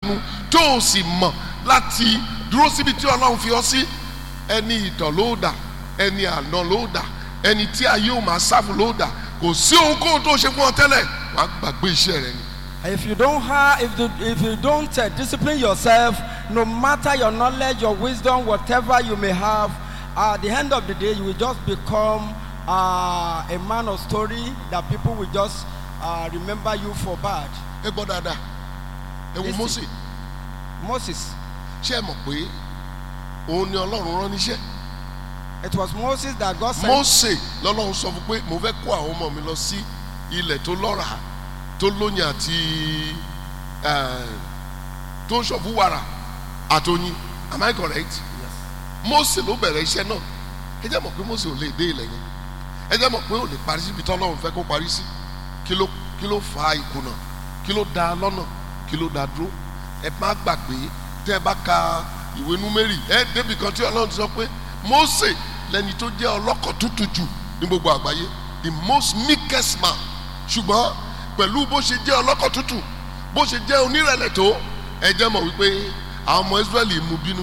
ìyanu tó o sì mọ̀ láti dúró síbi tí ọlọ́run fi ọ sí ẹni ìtàn ló dà ẹni àná ló dà ẹni tí ayé ò máa sáfù ló dà kò sí ohunkóhun tó ṣe fún ọ tẹ́lẹ̀ wàá gbàgbé iṣẹ́ rẹ ni. If you don't have, if, you- if you don't uh, discipline yourself, no matter your knowledge, your wisdom, whatever you may have, at the end of the day, you will just become uh, a man of story that people will just uh, remember you for bad. ẹ gbọ́ dáadáa ẹ wo Listen. Mósè Moses, ṣé ẹ mọ̀ pé òun ni ọlọ́run rán níṣẹ́ it was Moses that God sent. Mósè lọ́lọ́run sọ fún pé mo fẹ́ kó àwọn ọmọ mi lọ sí ilẹ̀ tó lọ́ràá tó lóyìn àti eh, tó ń ṣọ̀fún wàrà àtọyìn am I correct? Mósè ló bẹ̀rẹ̀ iṣẹ́ náà ẹ jẹ́ mọ̀ pé Mósè ò lè dé ilẹ̀ yẹn ẹ jẹ́ mọ̀ pé ò lè parí síbi tí Ọlọ́run fẹ́ kó parí sí kí ló kí ló fa ìkùnà kí ló da lọ́nà kí ló da dúró ẹ má gbàgbé tẹ́ ẹ bá ka ìwé númérì ẹ débi kan tí Ọlọ́run ti sọ pé Mósè lẹni tó jẹ́ ọlọ́kọ̀ tútù jù ní gbogbo àgbáyé the most meekest man ṣùgbọ́n pẹ̀lú bó ṣe jẹ́ ọlọ́kọ̀ tútù bó ṣe jẹ́ onírẹ̀lẹ̀ tó ẹ jẹ́ mọ̀ wípé àwọn ọmọ Ísírẹ́lì mú bínú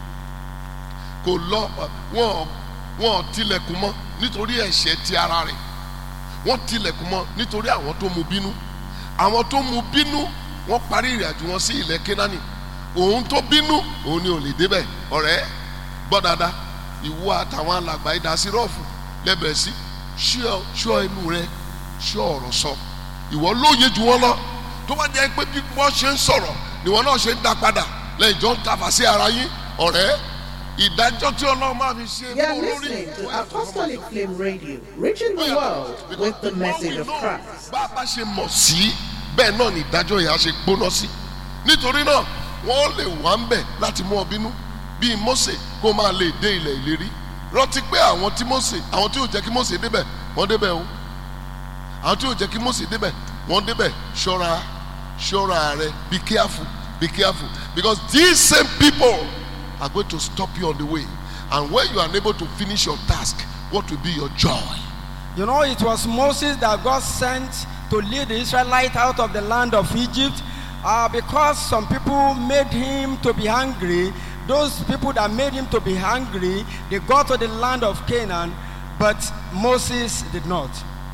kò lọ wọn wọn tilẹ̀kùn mọ́ nítorí ẹ̀ṣẹ̀ ti ara rẹ̀ wọ́n tilẹ̀kùn mọ́ nítorí àwọn tó mú bínú àwọn tó mú bínú wọ́n parí ìrìnàjò wọn sí ilẹ̀ Kénáánì òun tó bínú òun ni ò lè débẹ̀ ọ̀rẹ́ gbọ́ dáadáa ìwọ àtàwọn alàgbà ìdásírọ́ọ̀fù lẹ́bẹ̀ẹ́ sí ṣọ́ ṣọ́ ẹnu rẹ ṣọ́ ọ̀rọ̀ sọ ìwọ lóye jù wọ́n lọ tó bá jẹ́ pé bí wọ́n ṣe ń sọ̀rọ̀ ni wọ́n náà ṣe ń dá padà lẹ́yìn jọ ń tafà sí ara yín ọ̀rẹ́ ìdájọ́ tí ọlọ́run máa fi ṣe You're fún olórí listening to ìwọ àtàwọn ọmọ Apostolic ìjọ. Flame Radio, reaching the world with the message of Christ. bá a bá ṣe mọ̀ sí bẹ́ẹ̀ náà ni ìdájọ́ yẹn á ṣe gbóná sí nítorí náà wọ́n lè wá ń bẹ̀ láti mú ọ bínú bíi Mósè kó máa lè dé ilẹ̀ ìlérí rántí pé àwọn tí Mósè àwọn tí ò jẹ́ kí Mósè débẹ̀ wọ́n débẹ̀ o àwọn tí ò jẹ́ kí Mósè débẹ̀ wọ́n débẹ̀ ṣọ́ra ṣọ́ra rẹ be careful be careful because these same people are going to stop you on the way and when you are unable to finish your task what will be your joy. You know, it was Moses that God sent to lead the Israelites out of the land of Egypt uh, because some people made him to be hungry. Those people that made him to be hungry, they got to the land of Canaan, but Moses did not.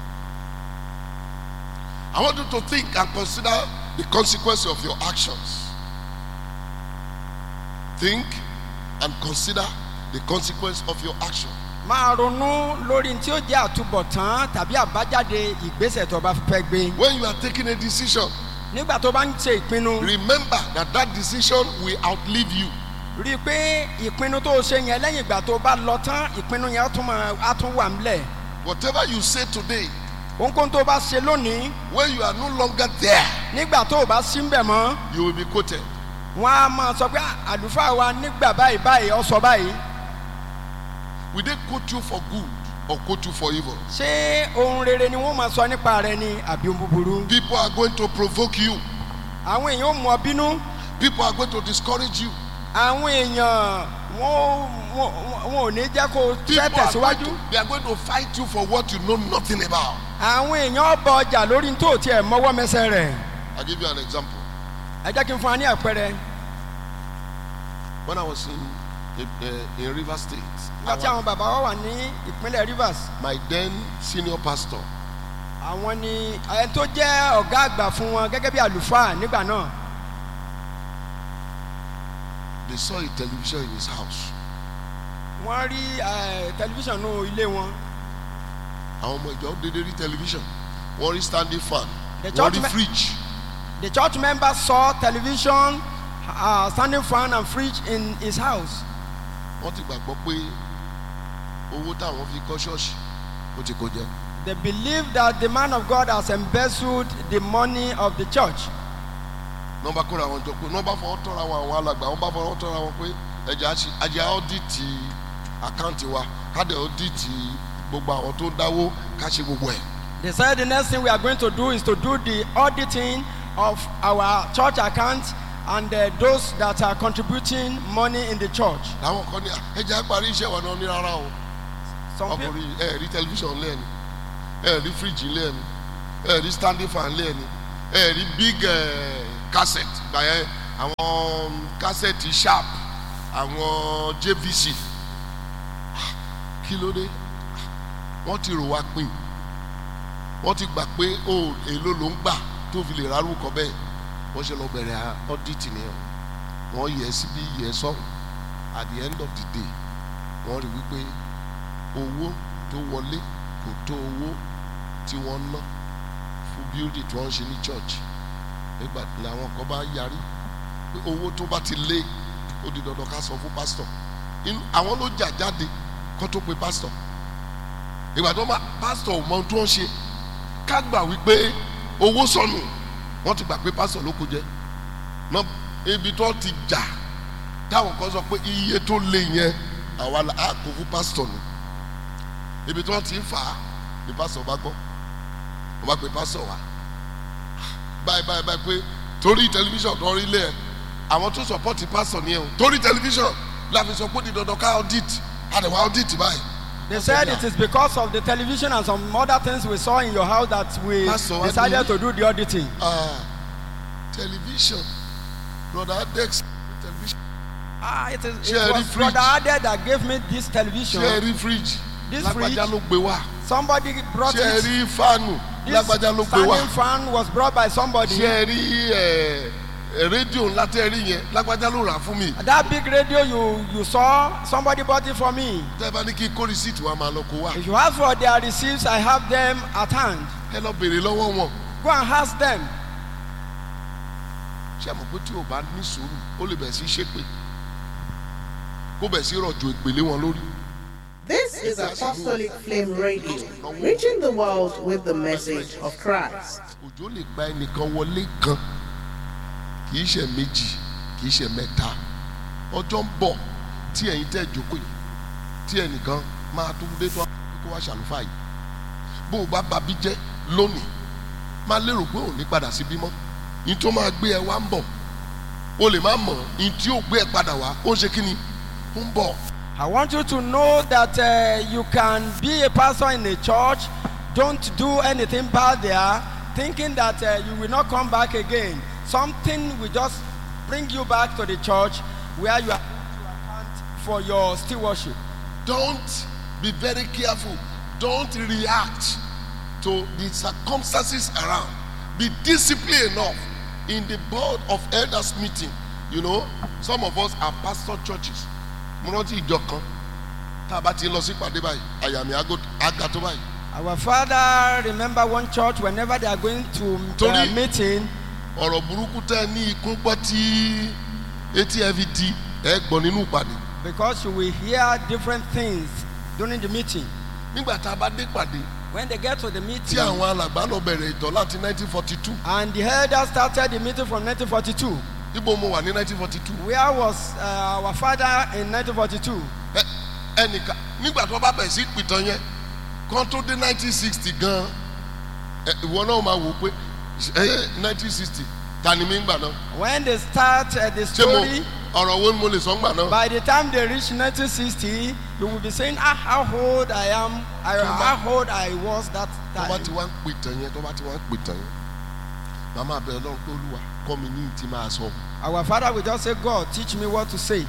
I want you to think and consider the consequence of your actions. Think and consider the consequence of your action. máa ronú lórí tí ó jẹ́ àtúbọ̀tán tàbí àbájáde ìgbésẹ̀ tó bá fẹ́ gbé. When you are taking a decision, nígbà tó bá ń ṣe ìpinnu remember that that decision will outlive you. rí i pé ìpinnu tó o ṣe yẹn lẹ́yìn ìgbà tó o bá lọ tán ìpinnu yẹn á tún máa- á tún wà ńlẹ̀. Whatever you say today, ohunkóhun tó o bá ṣe lónìí when you are no longer there, nígbà tó o bá sí ń bẹ̀ mọ́ you will be quoted. wọ́n á máa sọ pé "Ah, àlùfáà wa nígbà báyìí báyìí ọ sọ báyìí Will they quote you for good or quote you for evil? ṣé ohun rere ni wọ́n máa sọ nípa rẹ ni àbí ohun búburú. People are going to provoke you. àwọn èèyàn ò mú ọ bínú People are going to discourage you. àwọn èèyàn wọn ò- wọn wọn- wọn ò ní jẹ́ kó o tẹ́ People are going tẹ̀síwájú. to, they are going to fight you for what you know nothing about. àwọn èèyàn bọ ọjà lórí tó tiẹ̀ mọ́wọ́ mẹsẹ̀ rẹ̀ I'll give you an example. ẹ jẹ́ kí n fún wa ní àpẹẹrẹ When I was in uh, in River State, nígbà tí àwọn bàbá wa wà ní ìpínlẹ̀ Rivers my then senior pastor àwọn ni ẹni tó jẹ́ ọ̀gá àgbà fún wọn gẹ́gẹ́ bí àlùfáà nígbà náà they saw a television in his house. wọ́n rí eh, tẹlifíṣàn nù ilé wọn àwọn ọmọ ìjọ dédé rí television wọ́n rí standing fan The wọ́n church rí me- fridge the church members saw television uh, standing fan and fridge in his house wọ́n ti gbàgbọ́ pé owó táwọn fi kọ́ ṣọ́ọ̀ṣì ó ti kó jẹ. they believe that the man of God has embezzled the money of the church nọ́mbà kóra wọn jọ pé nọ́mbà fọwọ́ tọ́ra wọn àwọn alàgbà wọ́n bá fọwọ́ tọ́ra wọn pé ẹ̀jẹ̀ àṣì ajẹ́ ọ́dìtì àkáǹtì wa káàdì ọ́dìtì gbogbo àwọn tó ń dáwó ká ṣe gbogbo ẹ̀. they said the next thing we are going to do is to do the auditing of our church accounts and uh, those that are contributing money in the church làwọn kan ní ẹ̀jẹ̀ àparí iṣẹ́ wa náà ní rárá o. some people ọkùnrin ẹ rí tẹlifíṣàn lẹ́ẹ̀ni ẹ rí fíríjì lẹ́ẹ̀ni ẹ rí standing fan lẹ́ẹ̀ni ẹ rí big eh, cassette gbà yẹn àwọn kásẹ̀tì sharp àwọn jvc kí ló dé wọ́n ti rò wá pin wọ́n ti gbà pé o èlò ló ń gbà tó fi lè rárúkọ bẹ́ẹ̀ wọ́n ṣe lọ bẹ̀rẹ̀ ọ́dítì nìyẹn wọ́n yẹ síbí yẹ sọ́hùn at the end of the day wọ́n rí wípé owó tó wọlé kò tó owó tí wọ́n ná fún bíódì tí wọ́n ń ṣe ní church nígbà tí làwọn kan bá yarí pé owó tó bá ti lé ó di dandan ká sọ fún pásítọ̀ inú àwọn ló jà jáde kó tó pe pásítọ̀ ìgbà tó bá pásítọ̀ ò mọ ohun tó ń ṣe ká gbà wípé owó sọnù wọ́n ti gbà pé pásítọ̀ ló kó jẹ náà ibi tó ti jà táwọn kan sọ pé iye tó lé yẹn àwa la á kó fún pásítọ̀ ni ibi tí wọ́n ti ń fà á ni pásítọ̀ bá gbọ́ wọ́n bá pe pásítọ̀ wá báyìí báyìí báyìí pé torí tẹlifíṣàn tó rí lé ẹ̀ àwọn tó sọpọ́tì pásítọ̀ ni ẹ̀ o torí tẹlifíṣàn la fi sọ pé ní dandan ká audit àdèwà audit báyìí. They said it is because of the television and some other things we saw in your house that we Pastor, what decided do to do the auditing. Ah, tẹlifíṣàn brother adex tẹlifíṣàn Ah, it is Ṣé it ẹ rí was fridge? Brother Ade that gave me this television. ṣé ẹ rí fridge This lágbájá fridge? ló gbé wá Somebody brought ṣé ẹ it. rí fáànù This lágbájá ló gbé wá standing fan was brought by somebody. ṣé ẹ rí ẹ, ẹ, rédíò ńlá tẹ́ ẹ rí yẹn lágbájá ló rà á fún mi That big radio you you saw, somebody bought it for me. tẹ́ ẹ bá ní kí kó rìsíìtì wa máa lọ kó wá If you ask for their receipts, I have them at hand. ẹ lọ béèrè lọ́wọ́ wọn Go and ask them. ṣé ẹ mọ̀ pé tí o bá ní sùúrù ó lè bẹ̀ sí ṣépè kó bẹ̀ sí rọ̀jò ìpèlé wọn lórí. This is Apostolic Flame Radio, reaching the world with the message of Christ. òjò lè gba ẹnìkan wọlé kan kì í ṣe méjì kì í ṣe mẹ́ta ọjọ́ ń bọ̀ tí ẹ̀yin tẹ́ jókòó yìí tí ẹnìkan máa tún dé tó kó wá ṣàlùfáà yìí bó o bá babí jẹ́ lónìí máa lérò pé ò ní padà sí bímọ ní tó máa gbé ẹ wá ń bọ̀ o lè má mọ̀ ní tí ó gbé ẹ padà wá ó ń ṣe kí ni ó ń bọ̀ I want you to know that uh, you can be a pastor in a church. Don't do anything bad there, thinking that uh, you will not come back again. Something will just bring you back to the church where you are going to account for your stewardship. don't be very careful don't react to the circumstances around be disciplined enough in the board of elders meeting you know some of us are pastor churches mo rántí ìjọ kan tá a bá ti lọ sí ìpàdé báyìí àyà mi àgọ́- àga tó báyìí Our father, remember one church, whenever they are going to uh, Torí- meeting, ọ̀rọ̀ burúkú tẹ́ ẹ ní ikún gbọ́ tí etí ẹ fi di ẹ gbọ́ nínú ìpàdé because you will hear different things during the meeting. nígbà tá a bá dé ìpàdé When they get to the tí meeting, àwọn alàgbà lọ bẹ̀rẹ̀ ìtọ́ láti 1942 and the elders started the meeting from 1942. ibo mo wà ní 1942 Where was uh, our father in 1942? Ẹ- ẹnìkan nígbà tó bá bẹ̀ sí pìtàn yẹn kan tó dé 1960 gan ẹ, ìwọ náà máa wò ó pé ẹ 1960 ta ni mí ń gbà náà When they start uh, the ṣé mo story, ọ̀rọ̀ wo ni mo lè sọ ń gbà náà by the time they reach 1960, you will be saying, ah, how old I am, I, how old I was that tó bá time. ti wá ń pìtàn yẹn tó bá ti wá ń pìtàn yẹn màmá bẹ ọlọ́run pé olúwa kọ́ mi ní ìtì máa sọ Our father will just say, God, teach me what to say.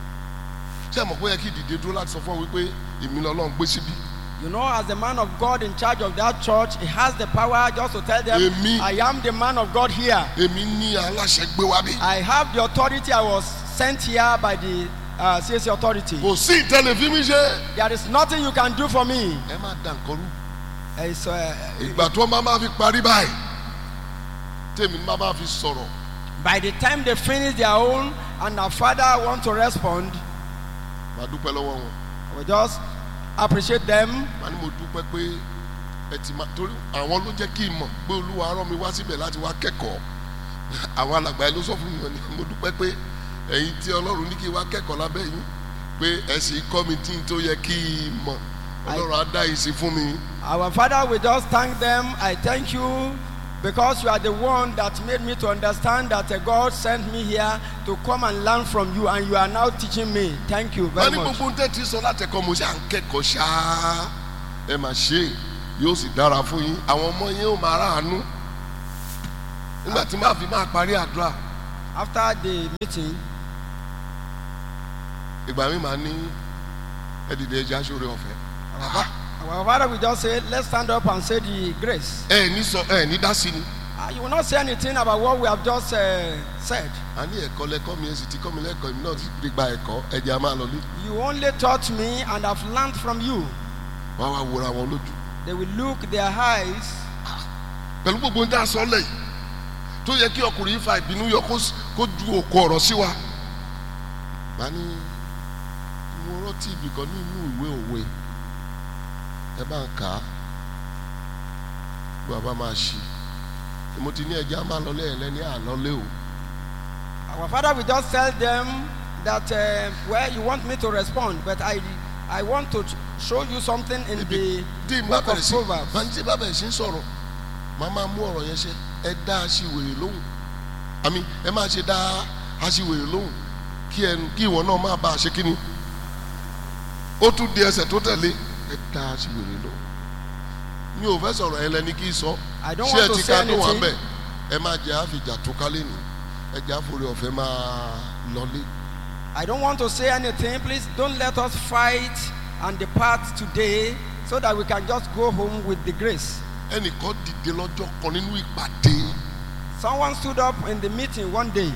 ṣé ẹ mọ̀ pé ó yẹ kí ìdìde dúró láti sọ fún ọ wípé èmi lọ́lọ́run gbé síbí You know, as the man of God in charge of that church, he has the power just to tell them, Èmi- I am the man of God here. èmi ní aláṣẹ gbé wá bí I have the authority. I was sent here by the uh, CAC authority. kò sí ìtẹlifíìmù ṣe There is nothing you can do for me. ẹ má dà nǹkan rú It's, uh, ìgbà tó máa máa fi parí báyìí tèmi máa máa fi sọ̀rọ̀ by the time they finish their own and our father want to respond, màá dúpẹ́ lọ́wọ́ wọn we just appreciate them. màá ní mo dúpẹ́ pé ẹ ti máa torí àwọn ló jẹ́ kí n mọ̀ pé olúwa rán mi wá síbẹ̀ láti wá kẹ́kọ̀ọ́ àwọn alàgbà ẹ ló sọ fún mi wọn ni mo dúpẹ́ pé ẹ̀yin tí ọlọ́run ní kí n wá kẹ́kọ̀ọ́ lábẹ́ yín pé ẹ sì kọ́ mi tí n tó yẹ kí n mọ̀ ọlọ́run á dá yìí sí fún mi Our father will just thank them. I thank you because you are the one that made me to understand that uh, God sent me here to come and learn from you, and you are now teaching me. Thank you wọ́n very ní much. gbogbo tẹ́ ti sọ látẹ̀kọ́ mo ṣe à ń kẹ́kọ̀ọ́ ṣáá ẹ mà ṣe yóò sì dára fún yín àwọn ọmọ yín ó máa ráàánú nígbà tí máa fi máa parí àdúrà After the meeting, ìgbà mi máa ní ẹdìdẹ ẹja sórí ọ̀fẹ́ our, fa- our father will just say, let's stand up and say the grace. ẹ ní sọ ẹ ní dá sí ni Uh, you will not say anything about what we have just uh, said. a ní ẹ̀kọ́ lẹ́kọ́ mi ẹ sì ti kọ́ mi lẹ́kọ̀ọ́ mi náà ti fi gba ẹ̀kọ́ ẹ̀jẹ̀ a máa lọ lé You only taught me and I've learned from you. wọ́n á wá wòra wọn lójú They will look their eyes. pẹ̀lú gbogbo ń dá sọ lẹ́yìn tó yẹ kí ọkùnrin yìí fa ìbínú yọ kó s- kó ju òkú ọ̀rọ̀ sí wa. màá ní mo rántí ibì kan nínú ìwé òwe ẹ bá ń kà á bí wàá bá máa ṣe mo ti ní ẹjẹ́ á máa lọ lẹ́yìn lẹ́ni àlọ́lé o Our father will just tell them that, uh, well, you want me to respond, but I, I want to show you something in the dí má book of bẹ̀rẹ̀ sí Proverbs. máa ń tí bá bẹ̀rẹ̀ sí ń sọ̀rọ̀ màá máa mú ọ̀rọ̀ yẹn ṣe ẹ dá aṣiwèrè lóhùn àmì ẹ máa ṣe dá aṣiwèrè lóhùn kí ẹnu kí ìwọ náà má bàa ṣe kíni ó tún di ẹsẹ̀ tó tẹ̀lé ẹ dá aṣiwèrè lóhùn mi ò fẹ́ sọ̀rọ̀ ẹ lẹ́ni kí n sọ I don't ṣé ẹ want to ti say ká tó wà anything. bẹ́ẹ̀ ẹ máa jẹ́ àfìjà tó kálé nì ẹ jẹ́ àforí ọ̀fẹ́ máa lọlé I don't want to say anything. Please don't let us fight and depart today so that we can just go home with the grace. ẹnìkan dìde lọ́jọ́ kan nínú ìpàdé Someone stood up in the meeting one day.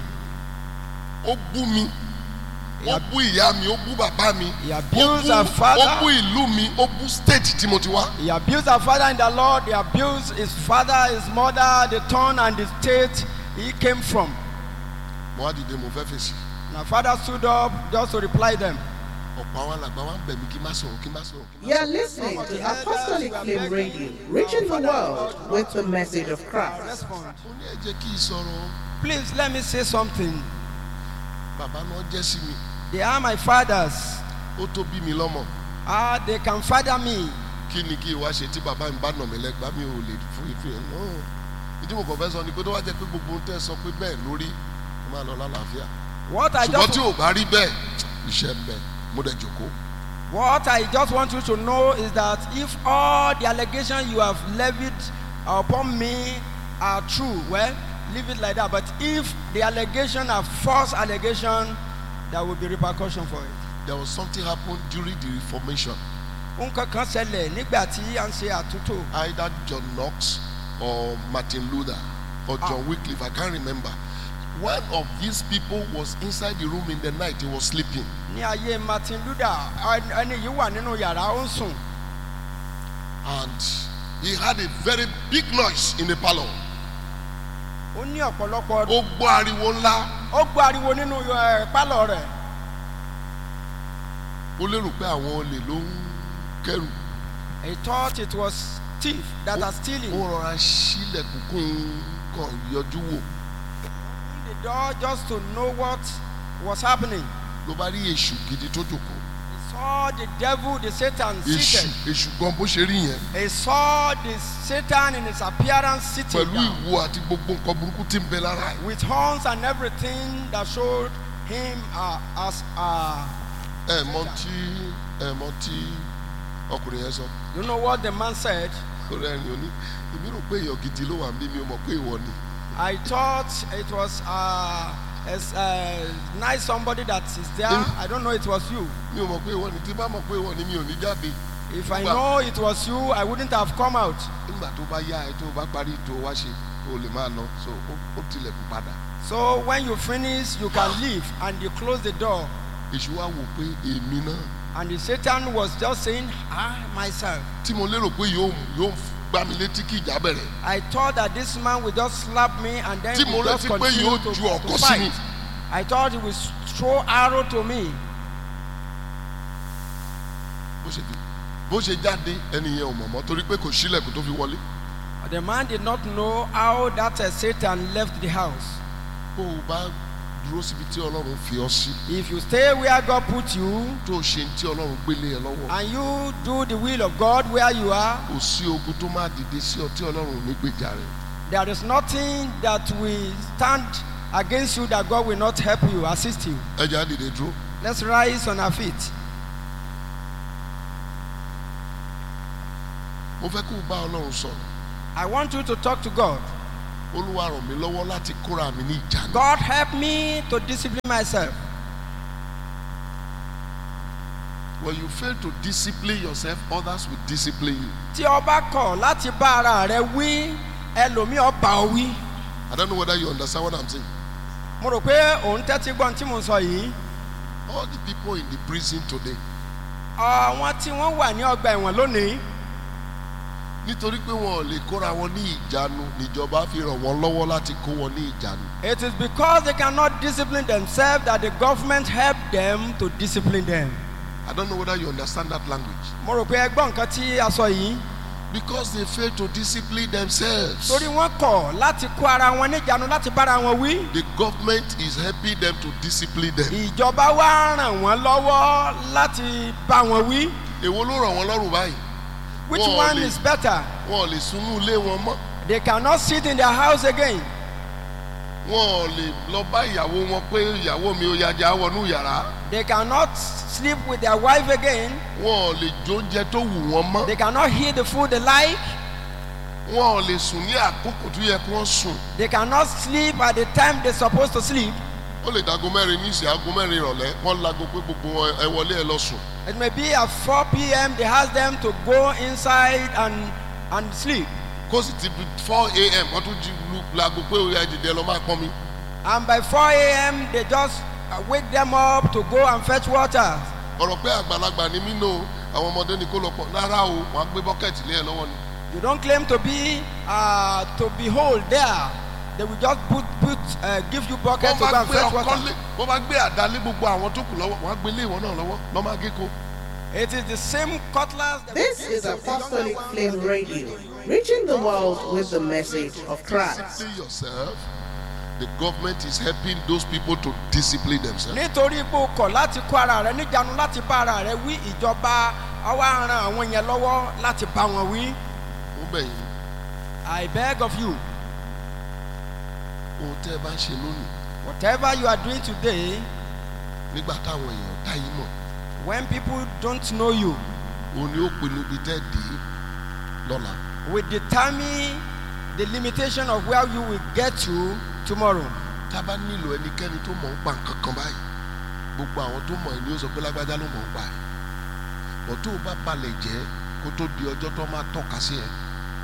ó bú mi ó bú ìyá mi ó bú bàbá mi He ó abused bú our ó father. bú ìlú mi ó bú state tí mo ti wá He abused our father in the Lord. He abused his father, his mother, the town, and the state he came from. mo wá dìde mo fẹ́ fèsì And our father stood up just to reply them. ọ̀pọ̀ àwọn alàgbà wa ń bẹ̀ mí kí n má sọ̀rọ̀ kí n má sọ̀rọ̀ kí n má You're sọ̀rọ̀. listening to Apostolic Flame Radio, reaching the world with the message of Christ. Respond. ó ní ẹ jẹ́ kí n sọ̀rọ̀ Please let me say something. bàbá náà jẹ́ sí mi They are my fathers. ó tó bí mi lọ́mọ Ah, they can father me. kí ni kí n wá ṣe tí bàbá mi bá nà mí lẹ́gbàá mi ò lè fún ìfún yẹn náà ìdí mo kàn fẹ́ sọ ni pé tó wá jẹ́ pé gbogbo ohun tẹ́ ẹ sọ pé bẹ́ẹ̀ lórí ẹ máa lọ lálàáfíà What I ṣùgbọ́n just tí ò bá rí bẹ́ẹ̀ iṣẹ́ ń bẹ mo dẹ̀ jòkó What I just want you to know is that if all the allegations you have levied upon me are true, well, leave it like that. But if the allegation are false allegation, there will be repercussion for it. there was something happen during the reformation Nǹkan kan ṣẹlẹ̀ nígbà tí à ń ṣe àtúntò. either John Knox or Martin Luther or John Wycliffe, I can't remember. One of these people was inside the room in the night, he was sleeping. Ní ayé Martin Luther, ẹni ẹni yìí wà nínú yàrá ó ń sùn. And he had a very big noise in the parlor. Ó ní ọ̀pọ̀lọpọ̀ Ó gbọ́ ariwo ńlá. ó gbọ́ ariwo nínú ẹ̀, pálọ̀ rẹ̀. Ó lérò pé àwọn olè ló ń kẹ́rù. He thought it was thief that are stealing. Ó rọra sílẹ̀kùn kún un kàn yọjú wò. Opened the door just to know what was happening. Ló bá rí èṣù gidi tó jòkó. He saw the devil, the Satan Èṣù seated. èṣù gan bó ṣe rí yẹn. He saw the Satan in his appearance sitting Pẹ̀lú down, ìwo àti gbogbo nǹkan burúkú tí ń bẹ lára ẹ̀. with horns and everything that showed him uh, as uh, Ẹ mọ tí ẹ mọ tí ọkùnrin yẹn sọ. you know what the man said. Orí ẹni òní. Èmi rò pé èèyàn gidi ló wà ń bí mi ò mọ̀ pé ìwọ ni. I thought it was uh, as uh, nice somebody that is there. Mm. I don't know it was you. Mi ò mọ̀ pé ìwọ ni. Tí bá mọ̀ pé ìwọ ni mi ò ní jáde. If I Well- know it was you, I wouldn't have come out. Nígbà tó bá yá ẹ tó bá parí tó wá ṣe o lè máa lọ. So ó- ó tilẹ̀kùn padà. So when you finish, you can leave and you close the door. Èṣù wá wò pé èmi náà And the Satan was just saying, I myself. tí mo lérò pé yóò yóò gbá mi létí kí ìjà bẹ̀rẹ̀. I thought that this man would just slap me and then Tí we mo just rántí pé continue yóò to, ju to ọ̀kọ̀ sí mi. fight. I thought he would throw arrow to me. Bó ṣe dé bó ṣe jáde ẹni yẹn ò mọ̀ mọ́ torí pé kò sílẹ̀kùn tó fi wọlé. The man did not know how that uh, Satan left the house. Bó o bá dúró síbi tí Ọlọ́run fi ọ sí If you stay where God put you tó o ṣe tí Ọlọ́run gbélé ẹ lọ́wọ́. and you do the will of God where you are, Kò sí ogun tó máa dìde sí ọ tí Ọlọ́run ò ní gbèjà rẹ̀. there is nothing that will stand against you that God will not help you, assist you. Ẹ jẹ́ á dìde dúró. Let's rise on our feet. Mo fẹ́ kó o bá Ọlọ́run sọ̀rọ̀. I want you to talk to God. olúwa ràn mí lọ́wọ́ láti kóra mi ní ìjánu. God help me to discipline myself. when you fail to discipline yourself others will discipline you. Tí o bá kọ̀ láti bá ara rẹ wí, ẹlòmíì ó bá ọ wí. I don't know whether you understand what I'm saying. Mo rò pé òun tẹ́tí gbọ́n tí mo sọ yìí. all the people in the prison today Àwọn tí wọ́n wà ní ọgbà ẹ̀wọ̀n lónìí. nítorí pé wọn ò lè kóra wọn ní ìjánu níjọba fi ràn wọn lọ́wọ́ láti kó wọn ní ìjánu. It is because they cannot discipline themselves that the government help them to discipline them. I don't know whether you understand that language. Mo rò pé ẹ gbọ́ nǹkan tí a sọ yìí. because they fail to discipline themselves. Torí wọ́n kọ̀ láti kó ara wọn níjànú láti bára wọn wí. the government is helping them to discipline them. Ìjọba wá ràn wọ́n lọ́wọ́ láti bá wọn wí. èwo ló ràn wọ́n lọ́rùn báyìí. Which Wọ́n one lè- is better? wọn ò lè sunú ilé wọn mọ́. They cannot sit in their house again. wọn ò lè lọ bá ìyàwó wọn pé ìyàwó mi ò yájà wọnú yàrá. They cannot sleep with their wife again. wọn ò lè jóúnjẹ tó wù wọn mọ́. They cannot eat the food they like. wọn ò lè sùn ní àkókò tó yẹ kí wọ́n sùn. They cannot sleep at the time they're supposed to sleep. ó lè dago mẹ́rin ní ìsìn aago mẹ́rin ìrọ̀lẹ́ wọ́n lago pé gbogbo wọn ẹ wọlé ẹ lọ sùn. It may be at 4 p.m. they ask them to go inside and and sleep. kó sì ti bi four a.m. wọ́n tún jí lu lago pé ó yẹ dìde lọ máa pọ́n mi. And by 4 a.m. they just uh, wake them up to go and fetch water. ọ̀rọ̀ pé àgbàlagbà ni mí nù àwọn ọmọdé ni kó lọ pọ̀ rárá o wọ́n á gbé bọ́kẹ́tì lé ẹ lọ́wọ́ ni. You don't claim to be uh, to behold there. They will just put put uh, give you bucket wọ́n to go bá and gbé fetch ọkọ́ water. lé wọ́n bá gbé àdá lé gbogbo àwọn tó kù lọ́wọ́ wọ́n á gbé lé ìwọ náà lọ́wọ́ lọ́ máa gé ko. It is the same cutlass. that This we is use to the Apostolic younger ones. Flame Radio, reaching the world with the message of Christ. discipline yourself the government is helping those people to discipline themselves. nítorí pé o kọ̀ láti kó ara rẹ níjànú láti bá ara rẹ wí ìjọba àwa ran àwọn yẹn lọ́wọ́ láti bá wọn wí. ó bẹ̀ yín I beg of you ohun tẹ́ ẹ bá ń ṣe lónìí whatever you are doing today nígbà táwọn èèyàn dá yín mọ̀ when people don't know you òun ni ó pinnu ibi tẹ́ dé lọ́la. will determine the limitation of where you will get to tomorrow. tá a bá nílò ẹnikẹ́ni tó mọ̀ ń pa nǹkan kan báyìí gbogbo àwọn tó mọ̀ ẹ́ ni ó sọ pé lágbájá ló mọ̀ ń pa ẹ̀ bọ̀ tó o bá balẹ̀ jẹ́ kó tó di ọjọ́ tó máa tọ́ka sí ẹ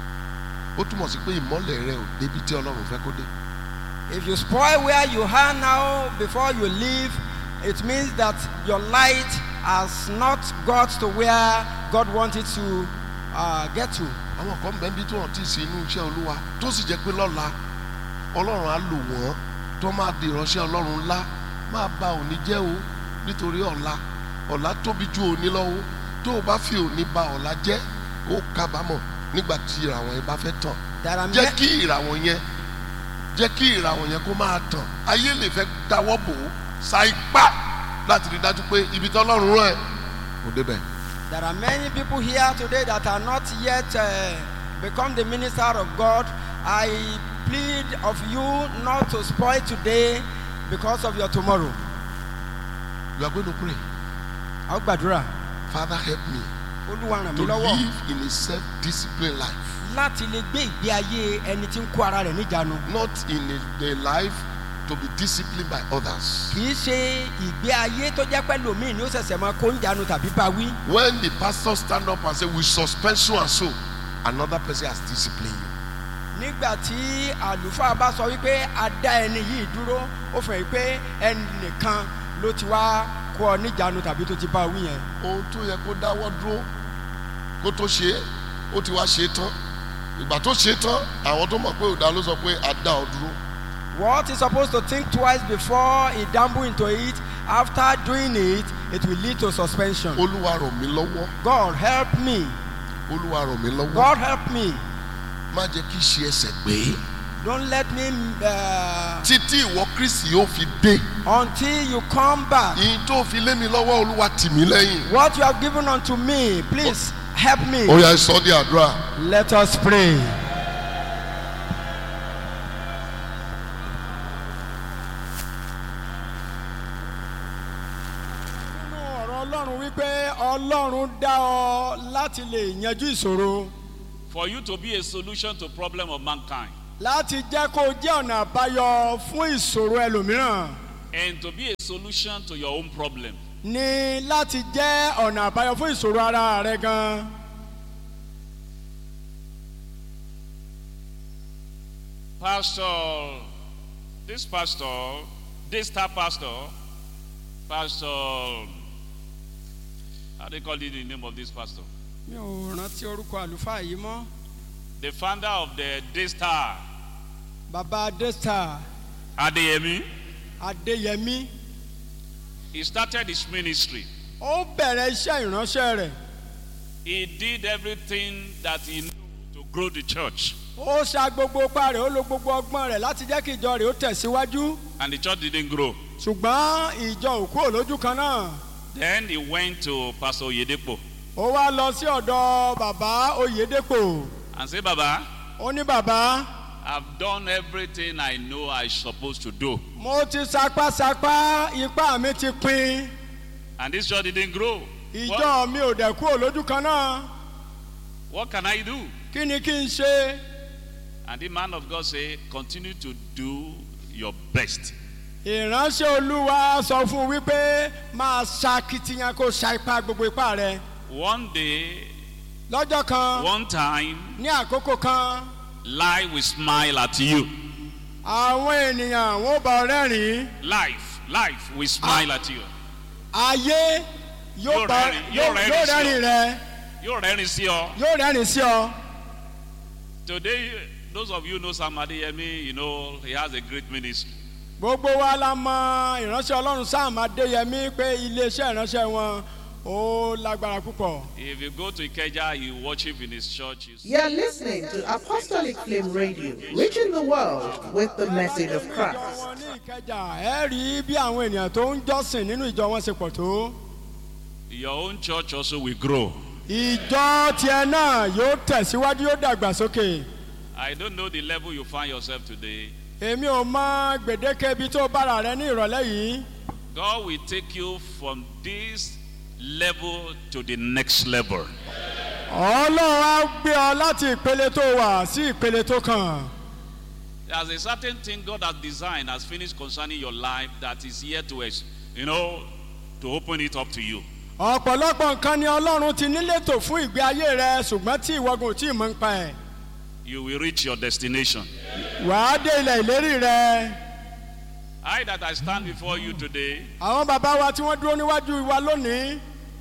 ó túmọ̀ sí pé ìmọ́lẹ̀ rẹ ò débi tí ọlọ́run fẹ́ kó dé If you spoil where you are now before you leave, it means that your light has not got to where God wanted to uh, get to. àwọn kan bẹ́ẹ̀ bí tí wọ́n ti ṣe inú iṣẹ́ olúwa tó sì jẹ́ pé lọ́la ọlọ́run á lò wọ́n tó máa di ìránṣẹ́ ọlọ́run ńlá máa ba òní jẹ́ o nítorí ọ̀la ọ̀la tóbi ju òní lọ́wọ́ tó o bá fi òní ba ọ̀la jẹ́ ó kábàámọ̀ nígbà tí ìràwọ̀ yẹn bá fẹ́ tàn There are, jẹ́ ma- kí ìràwọ̀ yẹn jẹ́ kí ìràwọ̀ yẹn kó máa tàn ayé lè fẹ́ dáwọ́ bò ó sa ipá láti rí dájú pé ibi tí ọlọ́run rán ẹ kò débẹ̀. there are many people here today that are not yet uh, become the minister of God. I plead of you not to spoil today because of your tomorrow. you are going to pray Àwọn gbàdúrà father help me Olúwa ràn to mí lọ́wọ́ live in a self-disciplined life láti lè gbé ìgbé ayé ẹni tí ń kó ara rẹ̀ níjànú. not in a, a life to be disciplined by others. kì í ṣe ìgbé ayé tó jẹ́ pẹ́ lòmíì ni ó ṣẹ̀ṣẹ̀ máa kó ń jánu tàbí bá wí. when the pastor stand up and say we suspend so and so another person has disciplined you. nígbà tí àlùfáà bá sọ wípé a dá ẹni yìí dúró ó fẹ́ pé ẹnìkan ló ti wá kó ọ níjànú tàbí tó ti bá wí yẹn. ohun tó yẹ kó dáwọ́ dúró kó tó ṣe é ó ti wá ṣe é tán ìgbà tó ṣe é tán àwọn tó mọ̀ pé òdà ló sọ pé a dá ọ dúró. what he supposed to think twice before he dabble into it after doing it it will lead to suspension. olúwa ràn mí lọ́wọ́ God help me olúwa ràn mí lọ́wọ́ God help me má jẹ́ kí ṣe ẹsẹ̀ gbé don't let me uh, títí ìwọ kristi yóò fi dé until you come back. ìyìn tó fi lé mi lọ́wọ́ olúwa tì mí lẹ́yìn. What you have given unto me, please help me. ó yá sọ ní àdúrà. Let us pray. Nínú ọ̀rọ̀ Ọlọ́run wípé Ọlọ́run dá ọ láti lè yanjú ìṣòro. For you to be a solution to problem of mankind. láti jẹ́ kó jẹ́ ọ̀nà àbáyọ fún ìṣòro ẹlòmíràn and to be a solution to your own problem. ní láti jẹ́ ọ̀nà àbáyọ fún ìṣòro ara rẹ gan. Pastor, this pastor, this star pastor, Pastor, how do you call it the name of this pastor? mi ò rántí orúkọ àlùfáà yìí mọ́ The founder of the Daystar, baba adesta Adeyemi, adéyẹmí he started his ministry. ó bẹ̀rẹ̀ iṣẹ́ ìránṣẹ́ rẹ̀ He did everything that he knew to grow the church, ó sa gbogbo ipá rẹ̀ ó lo gbogbo ọgbọ́n rẹ̀ láti jẹ́ kí ìjọ rẹ̀ ó tẹ̀síwájú and the church didn't grow. ṣùgbọ́n ìjọ òkú òlójú kan náà Then he went to Pastor Oyedepo ó wá lọ sí ọ̀dọ̀ bàbá oyèdèpò and said, Baba, ó ní bàbá I've done everything I know I'm supposed to do. mo ti sapásapá ipá mi ti pin And this church didn't grow. ìjọ What, mi ò dẹ̀ kú òlójú kan náà what can I do? kí ni kí n ṣe And the man of God said, Continue to do your best. ìránṣẹ́ olúwa sọ fún un wípé máa ṣakitiyan kó ṣa ipá gbogbo ipá rẹ One day, lọ́jọ́ kan one time, ní àkókò kan life will smile at you. àwọn ènìyàn wọn bá ọ rẹ́rìn-ín Life, life will smile at you. ayé yóò Yóò bá rẹ́rìn- yóò yóò rẹ́rìn yóò sí ọ. rẹ́rìn rẹ You're ready, see you. yóò rẹ́rìn sí ọ. Today, those of you know Sam Adeyemi, you know he has a great ministry. gbogbo wa la mọ ìránṣẹ́ ọlọ́run sam adéyẹmí pé iléeṣẹ́ ìránṣẹ́ wọn ó lágbára púpọ̀. If you go to Ikeja, you worship in his church. You see You're listening to Apostolic Flame Radio, reaching the world with the message of ìjọ Christ. wọn ní ìkẹjà ẹ rí bí àwọn ènìyàn tó ń jọ́sìn nínú ìjọ wọn ṣe pọ̀ tó. your own church also will grow. ìjọ tiẹ̀ náà yóò tẹ̀síwájú yóò dàgbàsókè. I don't know the level you find yourself today. èmi ò mọ gbèdéke ibi tó bára rẹ ní ìrọ̀lẹ́ yìí. God will take you from this level to the next level. ọlọ́run á gbé ọ láti ìpele tó wà sí ìpele tó kàn. There's a certain thing God has designed, has finished concerning your life that is here to, ex- you know, to open it up to you. ọ̀pọ̀lọpọ̀ nǹkan ni ọlọ́run ti nílétò fún ìgbé ayé rẹ ṣùgbọ́n tí ìwọ́gun ò tí ì mọ̀ ń pa ẹ̀. You will reach your destination. wàá dé ilẹ̀ ìlérí rẹ. I that I stand before you today, àwọn bàbá wa tí wọ́n dúró níwájú wa lónìí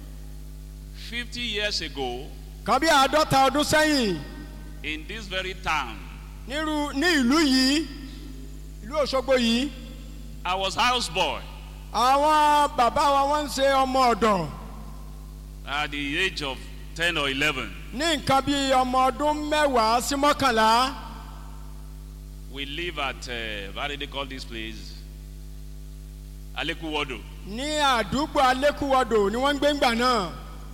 50 years ago, kan bí àádọ́ta ọdún sẹ́yìn in this very town, nírú ní ìlú yìí ìlú òṣogbo yìí I was houseboy àwọn bàbá wa wọ́n ń ṣe ọmọ ọ̀dọ̀ at the age of 10 or 11. ní nǹkan bí ọmọ ọdún mẹ́wàá sí mọ́kànlá We live at, uh, how do they call this place? Alekuwodo. ní àdúgbò alẹ́kùwọ́dọ̀ ni wọ́n ń gbé ńgbà náà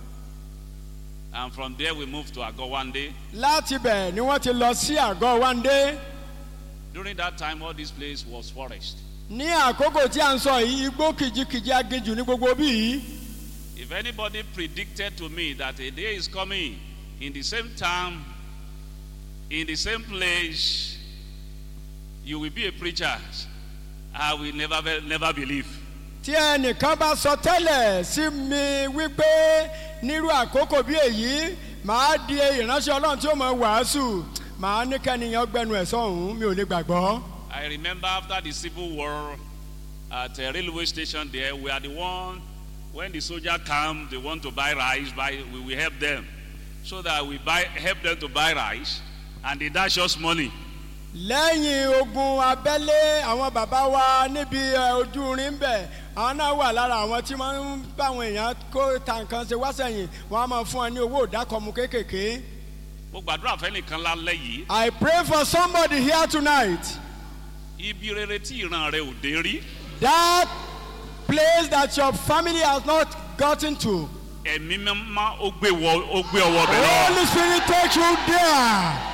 And from there we moved to Agowande. láti bẹ̀ ni wọ́n ti lọ sí àgọ́ wáńdé During that time, all this place was forest. ní àkókò tí à ń sọ yìí igbó kìjikìji aginjù ní gbogbo bí yìí If anybody predicted to me that a day is coming in the same town, in the same place, you will be a preacher, I will never, never believe. tí ẹnìkan bá sọ tẹ́lẹ̀ sí mi wípé nírú àkókò bí èyí màá di ìránṣẹ́ ọlọ́run tí ó mọ wàásù màá ní kẹ́niyàn gbẹnu ẹ̀ sọ̀hún mi ò lè gbàgbọ́. I remember after the civil war at a railway station there, we are the one, when the soldier come, they want to buy rice, buy, we will help them. So that we buy, help them to buy rice, and they dash us money. lẹ́yìn ogun abẹ́lé àwọn bàbá wa níbi ẹ, ojú rin ń bẹ̀ àwọn náà wà lára àwọn tí wọ́n ń bá àwọn èèyàn kó ta nǹkan ṣe wá sẹ́yìn wọ́n á máa fún ọ ní owó ìdákọ̀mù kéékèèké. Mo gbàdúrà fẹ́nìkan lálẹ́ yìí, I pray for somebody here tonight ibi rere tí ìran rẹ ò dé rí, that place that your family has not gotten to. ẹ̀mí mímá ó gbé wọ- ó gbé ọwọ́ bẹ̀ lọ. Holy Spirit take you there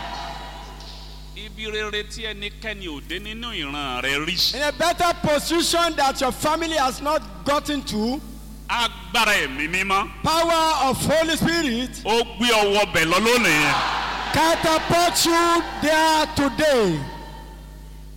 Ibi rere tí ẹnikẹ́ni ò dé nínú ìran rẹ rí. in a better position that your family has not gotten to. Agbára ẹ̀mí mímá Power of Holy Spirit ó gbé ọwọ́ bẹ̀ lọ lónìí. catapult you there today.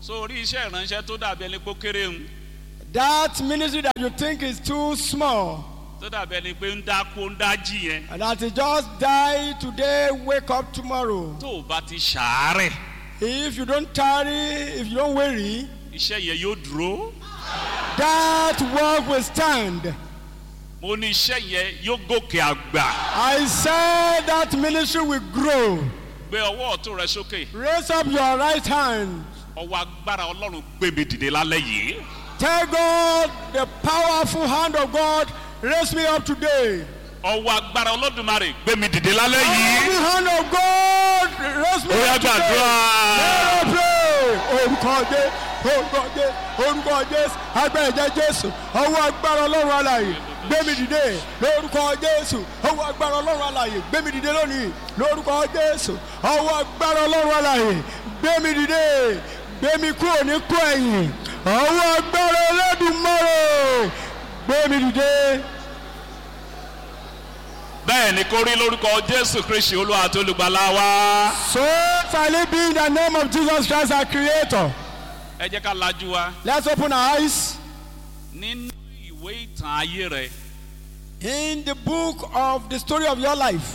so orí iṣẹ́ ìránṣẹ́ tó dàbí ẹni pé ó kéré ń That ministry that you think is too small, tó dàbí ẹni pé ń dákú ń dájí yẹn and that you just die today, wake up tomorrow. tó o bá ti ṣàárẹ̀ If you don't tarry, if you don't worry, iṣẹ́ yẹn yóò dúró that work will stand. mo ní iṣẹ́ yẹn yóò gòkè àgbà I said that ministry will grow. gbé ọwọ́ ọ̀tún rẹ sókè Raise up your right hand. ọwọ́ agbára ọlọ́run gbé mi dìde lálẹ́ yìí Tell God the powerful hand of God raise me up today. ọwọ́ agbára olódùmarè gbé mi dìde lálẹ́ yìí The hand of God raise me ó yá up today. gbàdúrà pray orúkọ jẹ orúkọ jẹ orúkọ jésù agbára ẹ̀jẹ̀ jésù ọwọ́ agbára ọlọ́run alàyè gbémi dìde lórúkọ jésù ọwọ́ agbára ọlọ́run alàyè gbémi dìde lónìí lórúkọ jésù ọwọ́ agbára ọlọ́run alàyè gbémi dìde gbémi kúrò ní kú ẹ̀yìn ọwọ́ agbára ẹlẹ́dùnmọ́rẹ̀ gbémi dìde. bẹ́ẹ̀ ni kó rí lórúkọ jésù kristi olúwa àti olùgbàlà wa so shall it be in the name of jesus christ our creator ẹ jẹ́ ká lajú wa let's open our eyes. nínú ìwé ìtàn ayé rẹ In the book of the story of your life,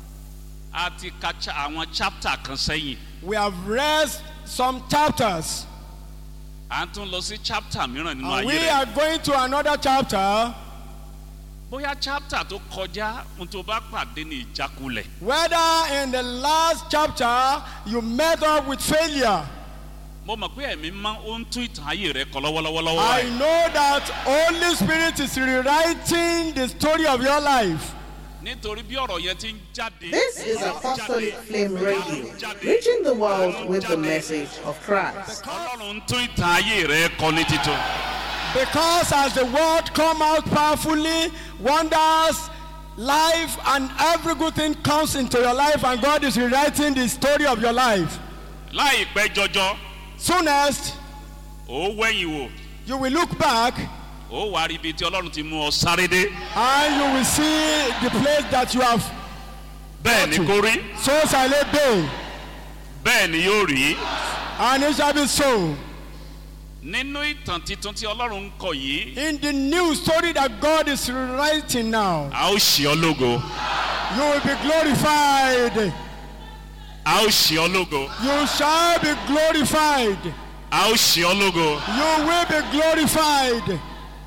a ti ka cha- àwọn chapter kan sẹ́yìn we have read some chapters, à ń tún lọ sí chapter mìíràn nínú and ayé we rẹ are going to another chapter. bóyá chapter tó kọjá ohun tó bá pàdé ní ìjákulẹ̀ Whether in the last chapter you met up with failure, mo mọ̀ pé ẹ̀mí máa ń tún ìtàn ayé rẹ kọ lọ́wọ́lọ́wọ́ I báyìí. know that Holy Spirit is rewriting the story of your life. nítorí bí ọ̀rọ̀ yẹn ti ń jáde. This is Apostolic Flame Radio, reaching the world with the message of Christ. ọlọ́run ń tún ìtàn ayé rẹ kọ ní títún. Because as the word come out powerfully, wonders, life, and every good thing comes into your life, and God is rewriting the story of your life. láìpẹ́ jọjọ Soonest, ó wẹ̀yìn wò you will look back ó wà rí ibi tí ọlọ́run ti mú ọ sáré dé. and you will see the place that you have. bẹ́ẹ̀ ni kó rí So shall it be, bẹ́ẹ̀ ni yóò rí. and it shall be so. nínú ìtàn titun tí ọlọ́run ń kọ yìí In the new story that God is writing now, a ó ṣe ọ lógo you will be glorified. a ó ṣe ọ lógo You shall be glorified. a ó ṣe ọ lógo. You will be glorified.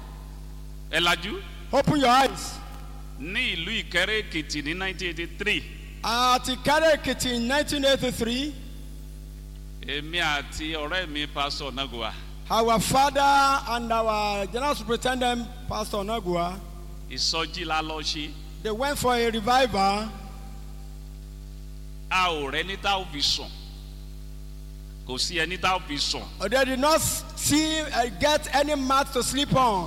ẹ lajú Open your eyes. ní ìlú ìkẹrẹ èkìtì ní 1983 At Ikare Ekiti in 1983, èmi àti ọ̀rẹ́ mi pásọ nagua our father and our general superintendent, Pastor Nagua, ìsọjí la lọ ṣe they went for a revival. a ò rẹ ní tá ò fi sùn kò sí ẹni tá ò fi sùn They did not see uh, get any mat to sleep on.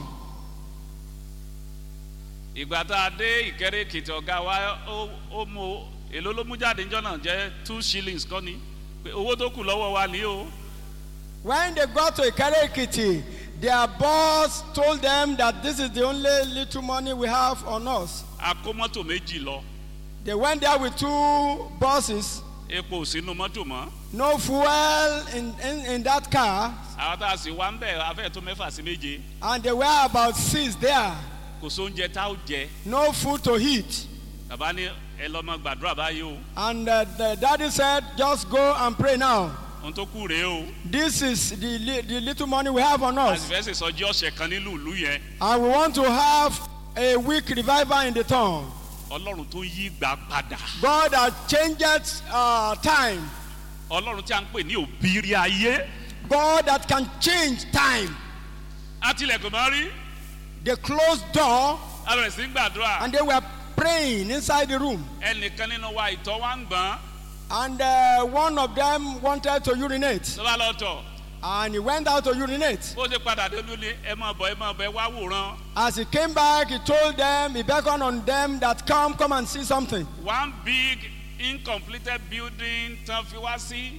ìgbà tá a dé ìkẹrẹ èkìtì ọ̀gá wa ó ó mú èló ló mú jáde níjọ́ náà jẹ́ two shillings kọ́ ni pé owó tó kù lọ́wọ́ wa ní o When they got to Ikare Ekiti, their boss told them that this is the only little money we have on us. a kó mọ́tò méjì lọ They went there with two buses, epo ò sínú mọ́tò mọ́ no fuel in, in, in that car, àwọn tá a sì wá ń bẹ̀ afẹ́ tó mẹ́fà sí méje and there were about six there, kò sóúnjẹ tá ò jẹ no food to eat. bàbá ní ẹ lọ́mọ gbàdúrà báyìí o And uh, the daddy said, just go and pray now. ohun tó kù rèé o This is the, li- the little money we have on a us. sì fẹ́ sèsọjí ọ̀sẹ̀ kan nílùú ìlú yẹn And we want to have a week revival in the town. ọlọ́run tó yí gbà padà God has changed uh, time. ọlọ́run tí a ń pè ní òbírí ayé God that can change time. àtìlẹ́kùn máa rí They closed door a bẹ̀rẹ̀ sí í gbàdúrà and they were praying inside the room. ẹnìkan nínú wa ìtọ́ wa ń gbọ́n And uh, one of them wanted to urinate. tó bá lọ tọ̀ And he went out to urinate. bó ṣe padà dé lórí ẹ máa bọ̀ ẹ máa bọ̀ ẹ wá wòran As he came back, he told them, he beckoned on them that come, come and see something. one big incompleted building tán fi wá sí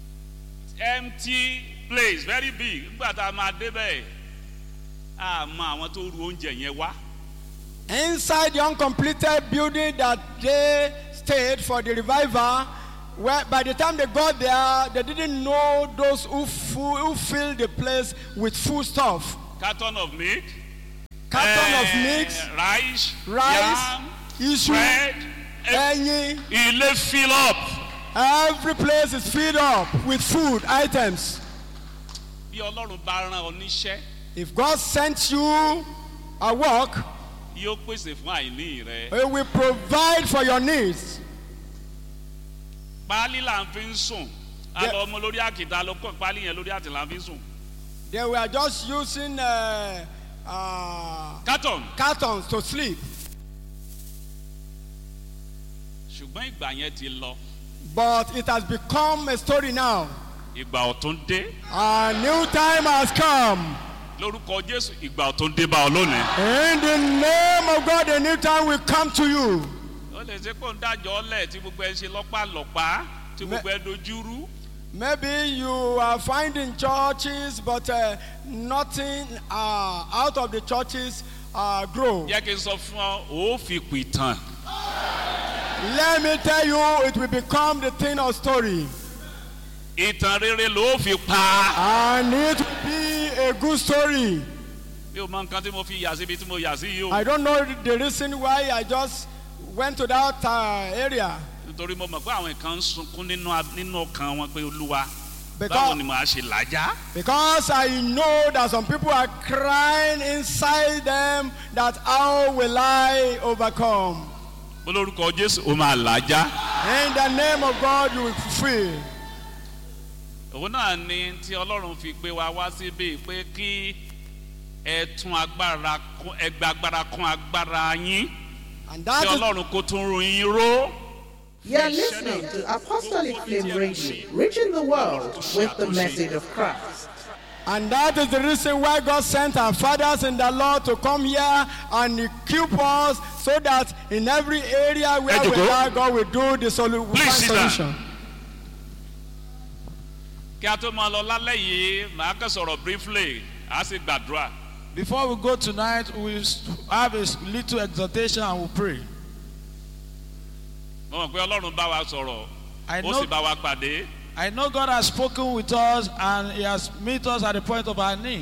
empty place very big nígbà tá a máa dé bẹ́ẹ̀ a mọ àwọn tó ru oúnjẹ yẹn wá Inside the uncompleted building that they stayed for the revival, Well, by the time they got there, they didn't know those who, fu- who filled the place with food stuff. carton of milk. Carton eh, of mix, rice. rice, yam, iṣu, bread. eh, ẹyin. Ilé fill up. Every place is filled up with food items. Bí Ọlọ́run bá rán ọ níṣẹ́, If God sent you a work, yóò pèsè fún àìní rẹ. He will provide for your needs. Páálí là ń fi ń sùn. A Yeah. lọ ọmọ lórí àkìtà ló kọ́ páálí yẹn lórí àtìlà ń fi sùn. They were just using uh, uh, Carton. cartons to sleep. Ṣùgbọ́n ìgbà yẹn ti lọ. But it has become a story now. Ìgbà ọ̀tún dé. A new time has come. Lórúkọ Jésù ìgbà ọ̀tún dé bá ọ lónìí. In the name of God, a new time will come to you. Ó lè ṣe kó ń dájọ́ ọlẹ̀ tí gbogbo ẹ ṣe lọ́pàlọ́pàá tí Me- gbogbo ẹ dojúrú. Maybe you are finding churches, but uh, nothing uh, out of the churches uh, grow. Jẹ́ kí n sọ fún ọ, ó fi pìtàn. Let me tell you, it will become the thing of story. Ìtàn rere ló fi pa. And it will be a good story. Mi ò mọ nǹkan tí mo fi yà síbi tí mo yà sí yìí o. I don't know the reason why I just went to that uh, area. Nítorí mo mọ̀ pé àwọn kan ń sunkún nínú a- nínú ọkàn wọn pé olúwa. Báwo Because, ni màá ṣe làjá? because I know that some people are crying inside them that how will I overcome? Olórúkọ Jésù ó máa làjá. In the name of God, you will fulfill. Òun náà ni tí Ọlọ́run fi gbé wa wá síbí pé kí ẹ tún agbára kún ẹ gba agbára kún agbára yín. And Kí that is, Ọlọ́run kó tún run yín ró. You're listening to Apostolic Flame Radio, reaching the world with the message of Christ. and that is the reason why God sent our fathers in the Lord to come here and equip us so that in every area where we Ejoko. are, God will do the solu- Please find sit down. solution. Kí a tó máa lọ lálẹ́ yìí, màá kàn sọ̀rọ̀ briefly, a sì gbàdúrà. Before we go tonight, we have a little exhortation and we'll pray. Mo mọ̀ pé Ọlọ́run bá wa sọ̀rọ̀, I ó know, sì bá wa pàdé. I know God has spoken with us and He has met us at the point of our need.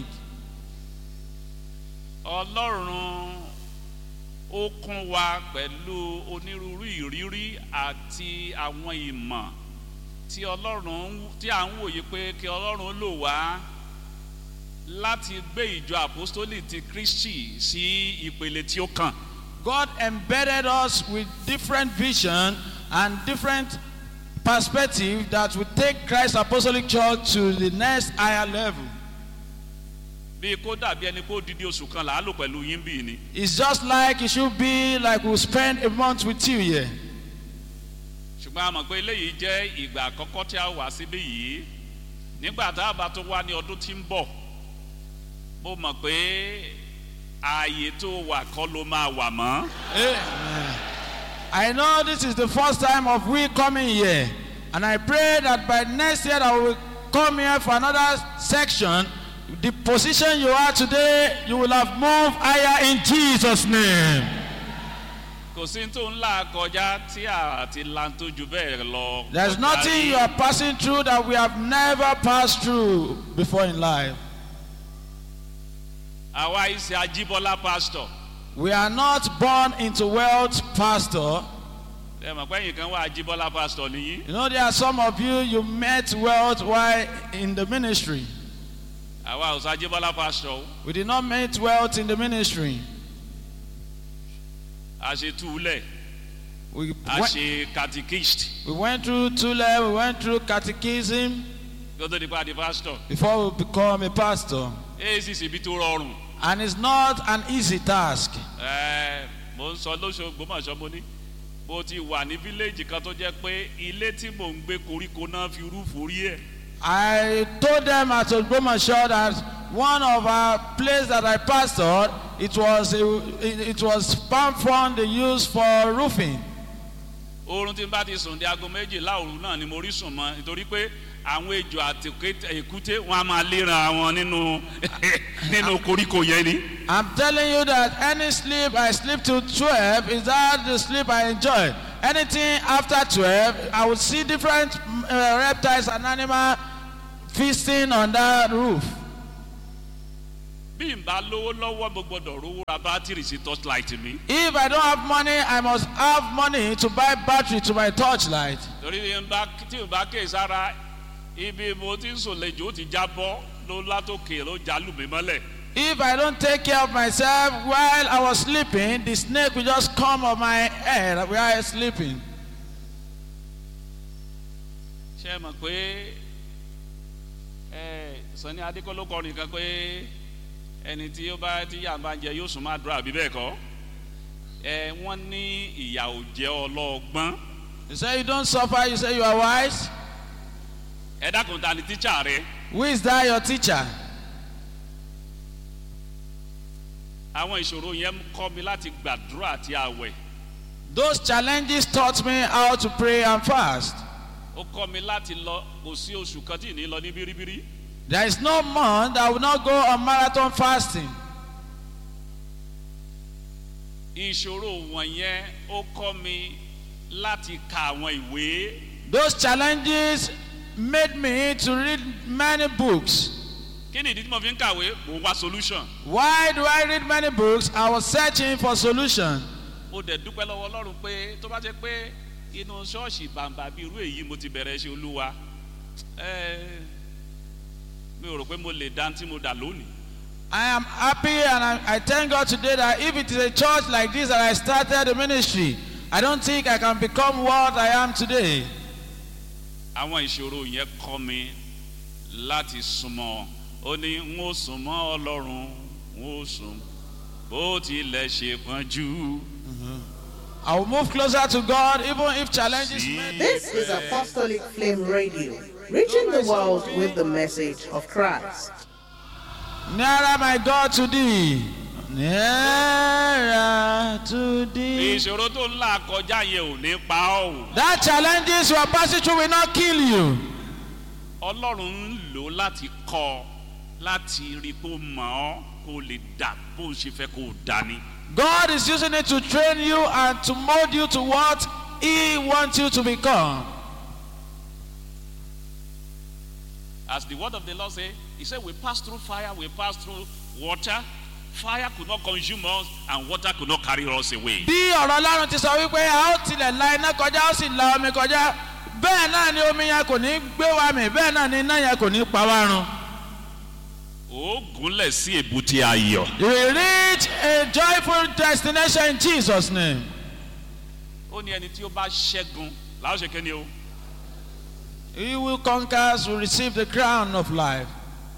Ọlọ́run ó kún wa pẹ̀lú onírúurú ìrírí àti àwọn ìmọ̀ tí Ọlọ́run ń- tí à ń wòye pé kí Ọlọ́run lò wá láti gbé ìjọ àpọ́stólì ti Kristi sí ìpele tí ó kàn. God embedded us with different vision and different perspective that will take Christ Apostolic Church to the next higher level. Bí kó dàbí ẹni kó didi oṣù kan làálò pẹ̀lú yín bì ni. It's just like it should be like we'll spend a month with you here. ṣùgbọ́n a mọ̀ pé eléyìí jẹ́ ìgbà àkọ́kọ́ tí a wà síbí yìí nígbà tá a bá tó wá ní ọdún tí ń bọ̀ mo mọ̀ pé ààyè tó wà kọ́ ló máa wà mọ́ Amen. I know this is the first time of we coming here, and I pray that by next year that we will come here for another section. The position you are today, you will have moved higher in Jesus' name. kò sí tó ń là kọjá tí a ti lan tó ju bẹ́ẹ̀ lọ. There's kọjá nothing rí. you are passing through that we have never passed through before in life. àwa ìṣe ajíbọ́lá pastor We are not born into wealth, Pastor. ẹ mọ̀ pé ẹ̀yìn kan wà ajíbọ́lá pastor nìyí You know, there are some of you, you met wealth while in the ministry. àwa ò sọ ajíbọ́lá pastor o. We did not meet wealth in the ministry. a ṣe túlẹ̀ We a went, ṣe catechist we went through Tule, we went through catechism kó tó di pa di pastor before we become a pastor. èyí sì ṣe ibi tó rọrùn. And it's not an easy task. Ẹ, mo ń sọ lóṣogbo mọ̀ sọ mo ní mo ti wà ní fíléèjì kan tó jẹ́ pé ilé tí mò ń gbé koríko náà fi rúfù rí ẹ̀ I told them at Ogbomoso that one of our place that I pastored, it was a, it, it was palm frond they used for roofing. oorun tí n bá ti sùn di aago méjìlá òru náà ni mo rí sùn mọ́ nítorí pé àwọn ejò àti òkété- èkúté wọn a máa léra wọn nínú nínú koríko yẹn ni. I'm telling you that any sleep I sleep till 12 is that the sleep I enjoy Anything after 12, I will see different mm, uh, reptiles and animals feasting on that roof. bí n bá lówó lọ́wọ́ mo gbọ́dọ̀ rówó ra bátìrì sí torchlight mi. If I don't have money, I must have money to buy battery to my torchlight. torí tí n bá tí n bá ké sára ibi mo ti ń sòlejò ó ti jábọ́ ló látòkè ló jálù mí mọ́lẹ̀. If I don't take care of myself while I was sleeping, the snake will just come on my head while I was sleeping. ṣé ẹ mọ̀ pé ẹ sani adékọ́ló kọrin kan pé ẹni tí ó bá tí yà bá ń jẹ yóò sùn máa dúrà bí bẹ́ẹ̀ kọ́ ẹ wọ́n ní ìyà ò jẹ́ ọlọ́ọ̀gbọ́n You say you don't suffer, you say you are wise. ẹ dákun ta ni tíṣà rẹ Who is that your teacher? àwọn ìṣòro yẹn ń kọ́ mi láti gbàdúrà àti àwẹ̀ Those challenges taught me how to pray and fast. ó kọ́ mi láti lọ kò sí oṣù kan tí ì ní lọ ní bíríbírí There is no month I will not go on marathon fasting. ìṣòro wọ̀nyẹn ó kọ́ mi láti ka àwọn ìwé Those challenges made me to read many books. kí ni ìdí tí mo fi ń kàwé mo wá solution Why do I read many books? I was searching for solution. mo dẹ̀ dúpẹ́ lọ́wọ́ ọlọ́run pé tó bá jẹ́ pé inú ṣọ́ọ̀ṣì bàǹbà bíi irú èyí mo ti bẹ̀rẹ̀ ṣe olúwa ẹ mi ò rò pé mo lè dá tí mo dà lónìí I am happy and I, I thank God today that if it is a church like this that I started the ministry, I don't think I can become what I am today. àwọn ìṣòro yẹn kọ́ mi láti súnmọ́ ó ní n ó súnmọ́ ọlọ́run n ó sùn bó tilẹ̀ ṣe pọ́njú. I will move closer to God even if challenges may This is Apostolic Flame Radio, reaching the world with the message of Christ. Nearer my God to thee. Nearer to thee. ìṣòro tó ń là kọjá yẹn ò ní pa ọ́ o. That challenges you are passing through will not kill you. ọlọ́run ń lò ó láti kọ́ ọ láti rí i kó mọ̀ ọ́ kó lè dà bó ṣe fẹ́ kó dà ní. God is using it to train you and to mold you to what He wants you to become. as the word of the lord say he say we pass through fire we pass through water fire could not consume us and water could not carry us away. Bí ọ̀rọ̀ Ọlọ́run ti sọ wípé a ó tilẹ̀ la iná kọjá ó sì la omi kọjá bẹ́ẹ̀ náà ni omi yẹn kò ní gbé wa mì bẹ́ẹ̀ náà ni iná yẹn kò ní pa wá run. ó gúnlẹ̀ sí èbúté ayọ̀. You will reach a joyful destination in Jesus' name. ó ní ẹni tí ó bá ṣẹ́gun làwọn ṣe kéde o. He will conquer will receive the crown of life.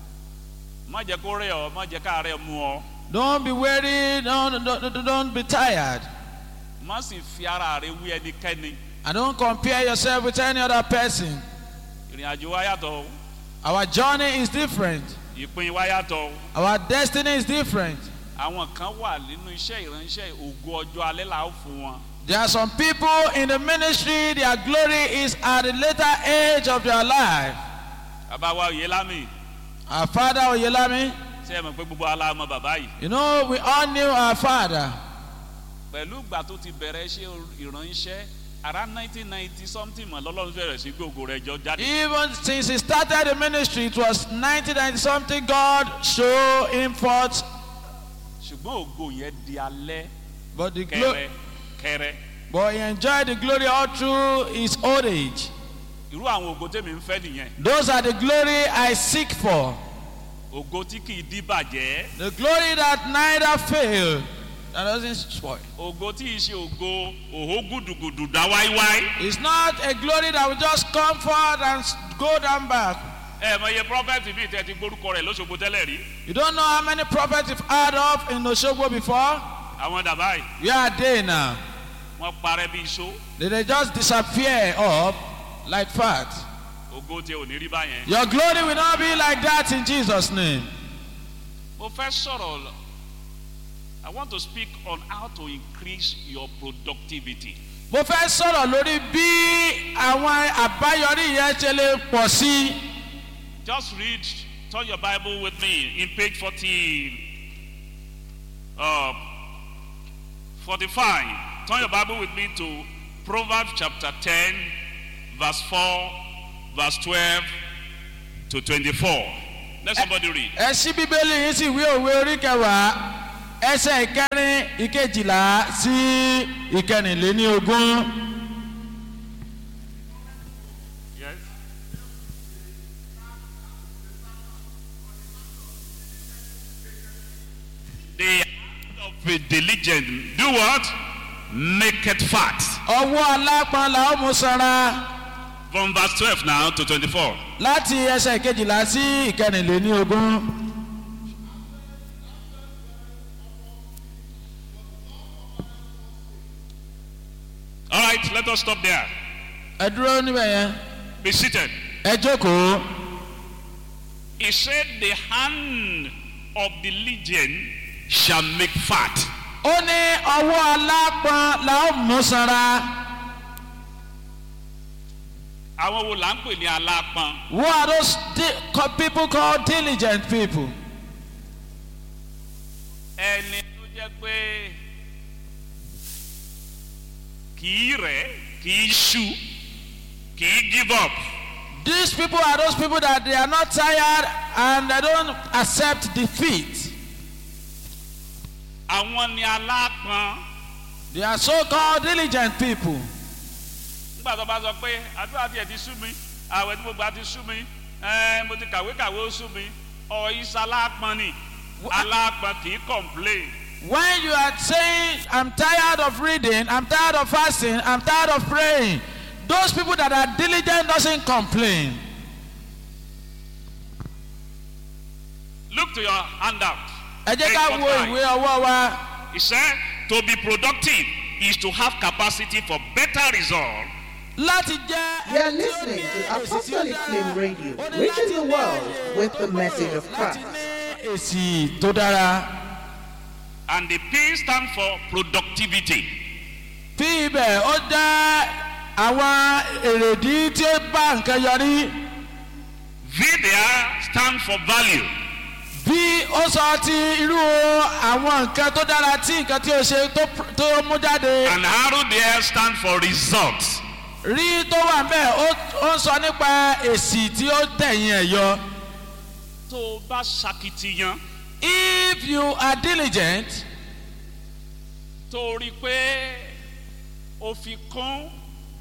má jẹ́ kó rẹ̀ ọ́ má jẹ́ ká rẹ̀ mú ọ. Don't be weary, don't, don't, don't be tired. má sì fi ara rẹ̀ wí ẹnikẹ́ni. And don't compare yourself with any other person. ìrìn àjò wa yàtọ̀ o. Our journey is different. ìpín wa yàtọ̀ o. Our destiny is different. àwọn kan wà nínú iṣẹ́ ìránṣẹ́ ògo ọjọ́ alẹ́ là ó fún wọn. There are some people in the ministry, their glory is at the later age of their life. bàbá wa òye lámì Our father Oyelami, ṣé ẹ mọ̀ pé gbogbo aláàmọ̀ bàbá yìí. you know, we all knew our father. pẹ̀lú ìgbà tó ti bẹ̀rẹ̀ iṣẹ́ ìránṣẹ́ ara nineteen ninety something mọ̀ lọ́lọ́run bẹ̀rẹ̀ sí gbogbo rẹ̀ jọ jáde. Even since he started the ministry, it was 1990 something, God showed him forth. ṣùgbọ́n ògo yẹn di alẹ́ But, the kẹrẹ glo- kẹrẹ. but he enjoyed the glory all through his old age. irú àwọn ògo tèmi ń fẹ́ nìyẹn. Those are the glory I seek for. ògo tí kì í dí bàjẹ́. The glory that neither fail, that doesn't spoil. ògo tí ì ṣe ògo òhó gùdùgùdù dá wáíwáí. It's not a glory that will just come forth and s- go down back. ẹ mọ iye prọfẹ̀tì bíi tẹ́ ti gbórúkọ rẹ̀ lóṣogbo tẹ́lẹ̀ rí. You don't know how many prophets you've heard of in Oshogbo before? àwọn dàbá yìí Where are they now? wọ́n parẹ́ bí iṣó. Did they just disappear up like fat? ògo tí ò ní rí báyẹn. Your glory will not be like that in Jesus' name. mo fẹ́ sọ̀rọ̀ lọ- I want to speak on how to increase your productivity. Mo fẹ́ sọ̀rọ̀ lórí bí àwọn àbáyọrí yẹn ṣe lè pọ̀ sí. Just read, turn your Bible with me in page 40, uh, 45. Turn your Bible with me to Proverbs chapter 10, verse 4, verse 12 to 24. Let somebody read. ẹ ṣí bíbélì yín sí ìwé òwe orí kẹwàá ẹsẹ̀ ìkẹrin ìkejìlá sí ìkẹrìnléní ogún. Yes. The hand of a diligent do what? Make it fat. ọwọ́ alápọn la ó mú sanra From verse 12 now to 24. láti ẹsẹ̀ ìkejìlá sí ìkẹrìnléní ogún. All right, let us stop there. ẹ dúró níbẹ̀ yẹn Be seated. ẹ jókòó. He said, The hand of the diligent shall make fat. ó ní ọwọ́ alápọn la ó mú sanra. Àwọn wo là ń pè ní alápọn? who are those di- co- people called diligent people. Ẹni tó jẹ́ pé kì í rẹ̀, kì í ṣu, kì í give up. These people are those people that they are not tired and they don't accept defeat. Àwọn ni alápọn. They are so called diligent people. Nígbà tó bá sọ pé àdúrà tiẹ̀ ti sú mi, àwẹ̀ tí mo gbà ti sú mi, ẹ́ẹ́, mo ti kàwé kàwé ó sú mi, ọ̀yíṣà alápọn ni. Alápọn kì í complain. When you are saying, I'm tired of reading, I'm tired of fasting, I'm tired of praying, those people that are diligent doesn't complain. Look to your handout. Ẹ jẹ́ ká Page wo 45. ìwé ọwọ́ wa. He said, to be productive is to have capacity for better result. Láti jẹ́ You are ẹni tí ó listening ní to èsì tí ó Apostolic dára. Flame Radio, Ó ní reaching láti the ní world with the message of láti Christ. ní èsì tó dára. And the P stand for productivity. Bí ibẹ̀ ó jẹ́ àwọn èrèdí tí ó bá nǹkan yọrí. V there stand for value. bí ó sọ ti irú àwọn nǹkan tó dára tí nǹkan tí ó ṣe tó pr- tó mú jáde And arrow there stand for result. rí tó wà bẹ́ẹ̀ ó ó ń sọ nípa èsì tí ó tẹ̀yìn ẹ̀ yọ. Tó o bá ṣakitiyan, if you are diligent tó o rí i pé o fi kún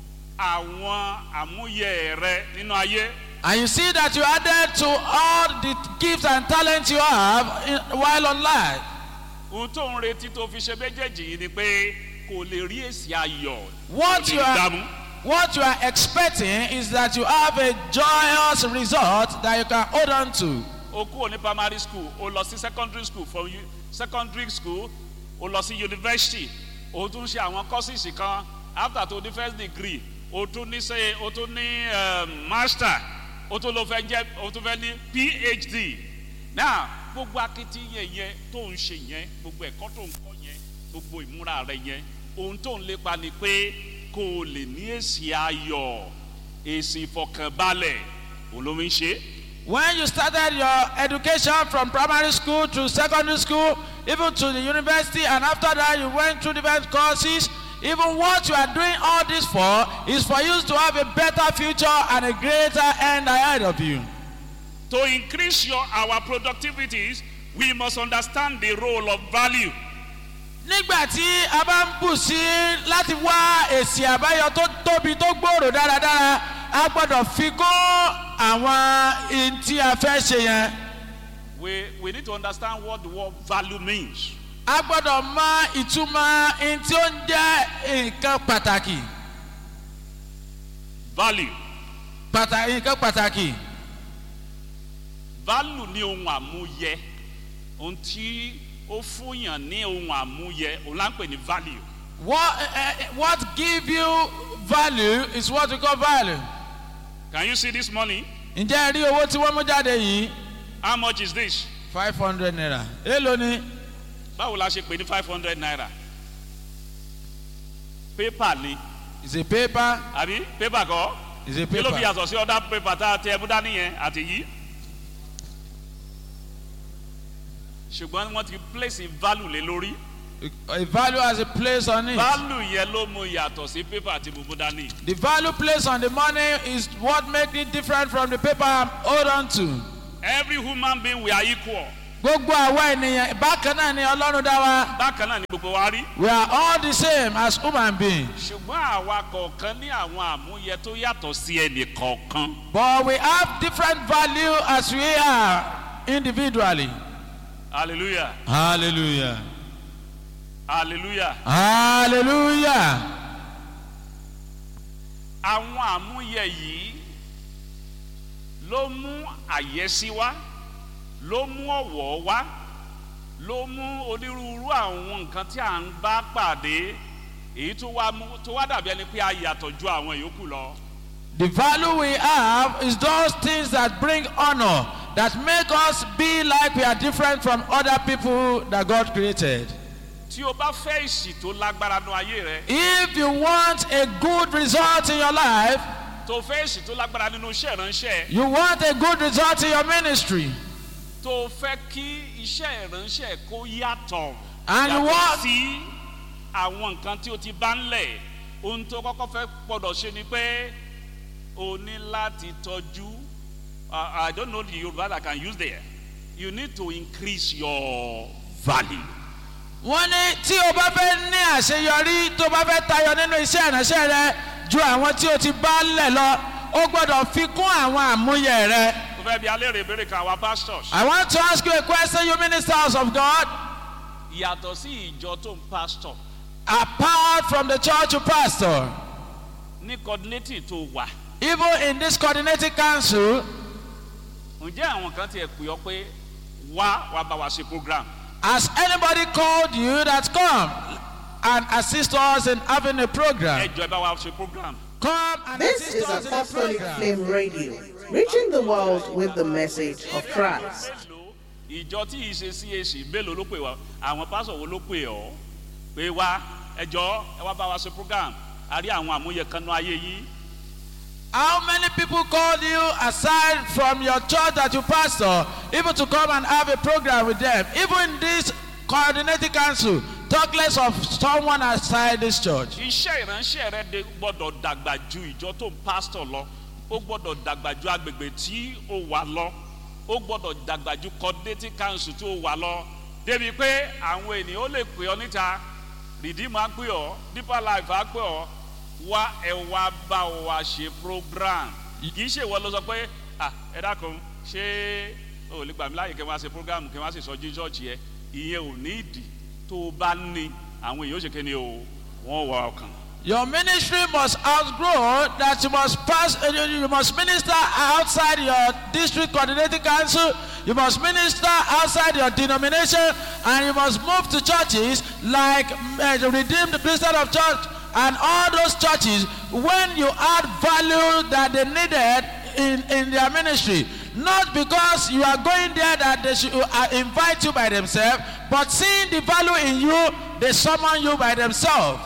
àwọn àmúyẹ rẹ nínú ayé, and you see that you added to all the gifts and talents you have in, while on life ohun tó ń retí tó fi ṣe méjèèjì yìí ni pé kò lè rí èsì ayọ̀. what tó you lè are dààmú. what you are expecting is that you have a joyous result that you can hold on to. o kúrò ní primary school o lọ sí secondary school from u- secondary school o lọ sí university o tún ṣe àwọn courses kan after to the first degree o tún ní ṣe o tún ní um, master o tún lọ fẹ́ jẹ́ o tún fẹ́ ní phd now gbogbo akitiyan yẹn tó ń ṣe yẹn gbogbo ẹ̀kọ́ tó ń kọ́ yẹn gbogbo ìmúra rẹ yẹn ohun tó ń lépa ni pé kó o lè ní èsì ayọ̀ èsì ìfọkànbalẹ̀ òun ló ń ṣe é. When you started your education from primary school to secondary school, even to the university, and after that you went through different courses, even what you are doing all this for is for you to have a better future and a greater end ahead of you. To increase your our productivities, we must understand the role of value. Nígbà tí a bá ń bù sí láti wá èsì àbáyọ tó tóbi tó gbòòrò dáradára, a gbọ́dọ̀ fi kún àwọn ihun tí a fẹ́ ṣe yẹn. We we need to understand what the word value means. a gbọ́dọ̀ mọ ìtumọ̀ ohun tí ó ń jẹ́ nǹkan pàtàkì Value. pàtàkì nǹkan pàtàkì Value ní ohun àmúyẹ. Ohun tí ó fúnyàn ní ohun àmúyẹ, òun là ń pè ní value. what uh, what give you value is what we call value. Can you see this money? ǹjẹ́ ẹ rí owó tí wọ́n mú jáde yìí How much is this? five hundred naira èèlò ni Báwo la ṣe pè ní five hundred naira? Paper ni, is a paper àbí paper kọ́? is a Kí ló fi paper yàtọ̀ sí ọ̀dà paper tá a tẹ ẹbú dání yẹn àti yìí? ṣùgbọ́n wọ́n ti place value lé lórí A value has a place on it. value yẹn ló mú yàtọ̀ sí pépà tí mo mú dání. The value placed on the money is what makes it different from the paper I'm hold on to. every human being we are equal. Gbogbo àwa ènìyàn bákan náà ni Ọlọ́run dá wa. bákan náà ni gbogbo wa rí. We are all the same as human beings. ṣùgbọ́n àwa kọ̀ọ̀kan ní àwọn àmúyẹ tó yàtọ̀ sí ẹnì kọ̀ọ̀kan. But we have different value as we are individually. hallelujah Hallelujah. hallelujah. Hallelujah. àwọn àmúyẹ yìí ló mú àyẹ́sí wá ló mú ọ̀wọ́ wá ló mú onírúurú àwọn nǹkan tí à ń bá pàdé èyí tó wá mú tó wá dàbí ẹni pé a yàtọ̀ ju àwọn yòókù lọ. The value we have is those things that bring honor, that make us be like we are different from other people that God created. tí o bá fẹ́ ìsì tó lágbára nu ayé rẹ If you want a good result in your life, tó fẹ́ ìsì tó lágbára nínú iṣẹ́ ìránṣẹ́ you want a good result in your ministry, tó fẹ́ kí iṣẹ́ ìránṣẹ́ kó yàtọ̀ And you yàtọ̀ want- sí àwọn nǹkan tí o ti bá ń lẹ̀ ohun tó kọ́kọ́ fẹ́ gbọ́dọ̀ ṣe ni pé o ní láti tọ́jú uh, I don't know the Yoruba that I can use there you need to increase your value. wọ́n ní tí o bá fẹ́ ní àṣeyọrí tó bá fẹ́ tayọ nínú iṣẹ́ ìránṣẹ́ rẹ ju àwọn tí o ti bá lẹ̀ lọ o gbọ́dọ̀ fi kún àwọn àmúyẹ rẹ. mo fẹ́ bi alẹ́ rè béèrè kan àwa pastors. I want to ask you a question, you ministers of God. yàtọ̀ sí ìjọ tó ń pastor Apart from the church you pastor, ní coordinating tó wà even in this coordinating council, ǹjẹ́ àwọn kan tiẹ̀ pè ọ́ pé wá wá bá wa ṣe program. has anybody called you that come and assist us in having a program? ẹ jọ ẹ bá wa ṣe program. Come and This assist is us in a Apostolic program. Flame Radio, reaching the world with the message of Christ. mélòó ìjọ tí yìí ṣe cac mélòó ló pè wá àwọn pásọ wo ló pè ọ pé wá ẹjọ ẹ wá bá wa ṣe program a rí àwọn àmúyẹ kan nú ayé yìí How many people called you aside from your church that you pastor, even to come and have a program with them? Even in this coordinating council, talk less of someone outside this church. iṣẹ́ ìránṣẹ́ rẹ de gbọ́dọ̀ dàgbà ju ìjọ tó ń pásítọ̀ lọ ó gbọ́dọ̀ dàgbà ju agbègbè tí ó wà lọ ó gbọ́dọ̀ dàgbà ju coordinating council tó wà lọ débi pé àwọn ènìyàn ó lè pè ọ níta redeem á pè ọ deeper life á pè ọ wá ẹ wá bá wa ṣe program kì í ṣe ìwọ ló sọ pé ah ẹ dákun ṣé o lè gbà mí láàyè kí wọ́n á ṣe program kí wọ́n á sì sọjú church yẹ ìyẹn ò ní ìdí tó o bá ní àwọn èèyàn ó ṣe kéde o wọ́n wọ ọkàn. Your ministry must outgrow that you must pass, uh, you you must minister outside your district coordinating council, you must minister outside your denomination, and you must move to churches like uh, the Redeemed Christian of Church and all those churches when you add value that they needed in, in their ministry. Not because you are going there that they should uh, invite you by themselves, but seeing the value in you, they summon you by themselves.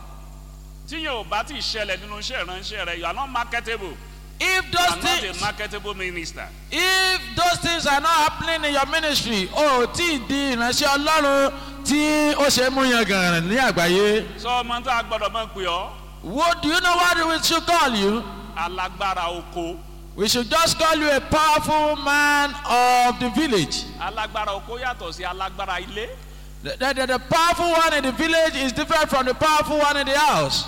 tí yóò bá ti ṣẹlẹ̀ nínú iṣẹ́ ìránṣẹ́ rẹ you are not marketable If you those are not a things, marketable minister. if those things are not happening in your ministry, o tí ì di ìránṣẹ́ Ọlọ́run tí ó ṣe é mú yan gàràn ní àgbáyé. sọ ọmọ tó a gbọdọ̀ mọ̀ pé ọ́ What do you know what we should call you? alágbára oko We should just call you a powerful man of the village. alágbára oko yàtọ̀ sí alágbára ilé The, the, the, the powerful one in the village is different from the powerful one in the house.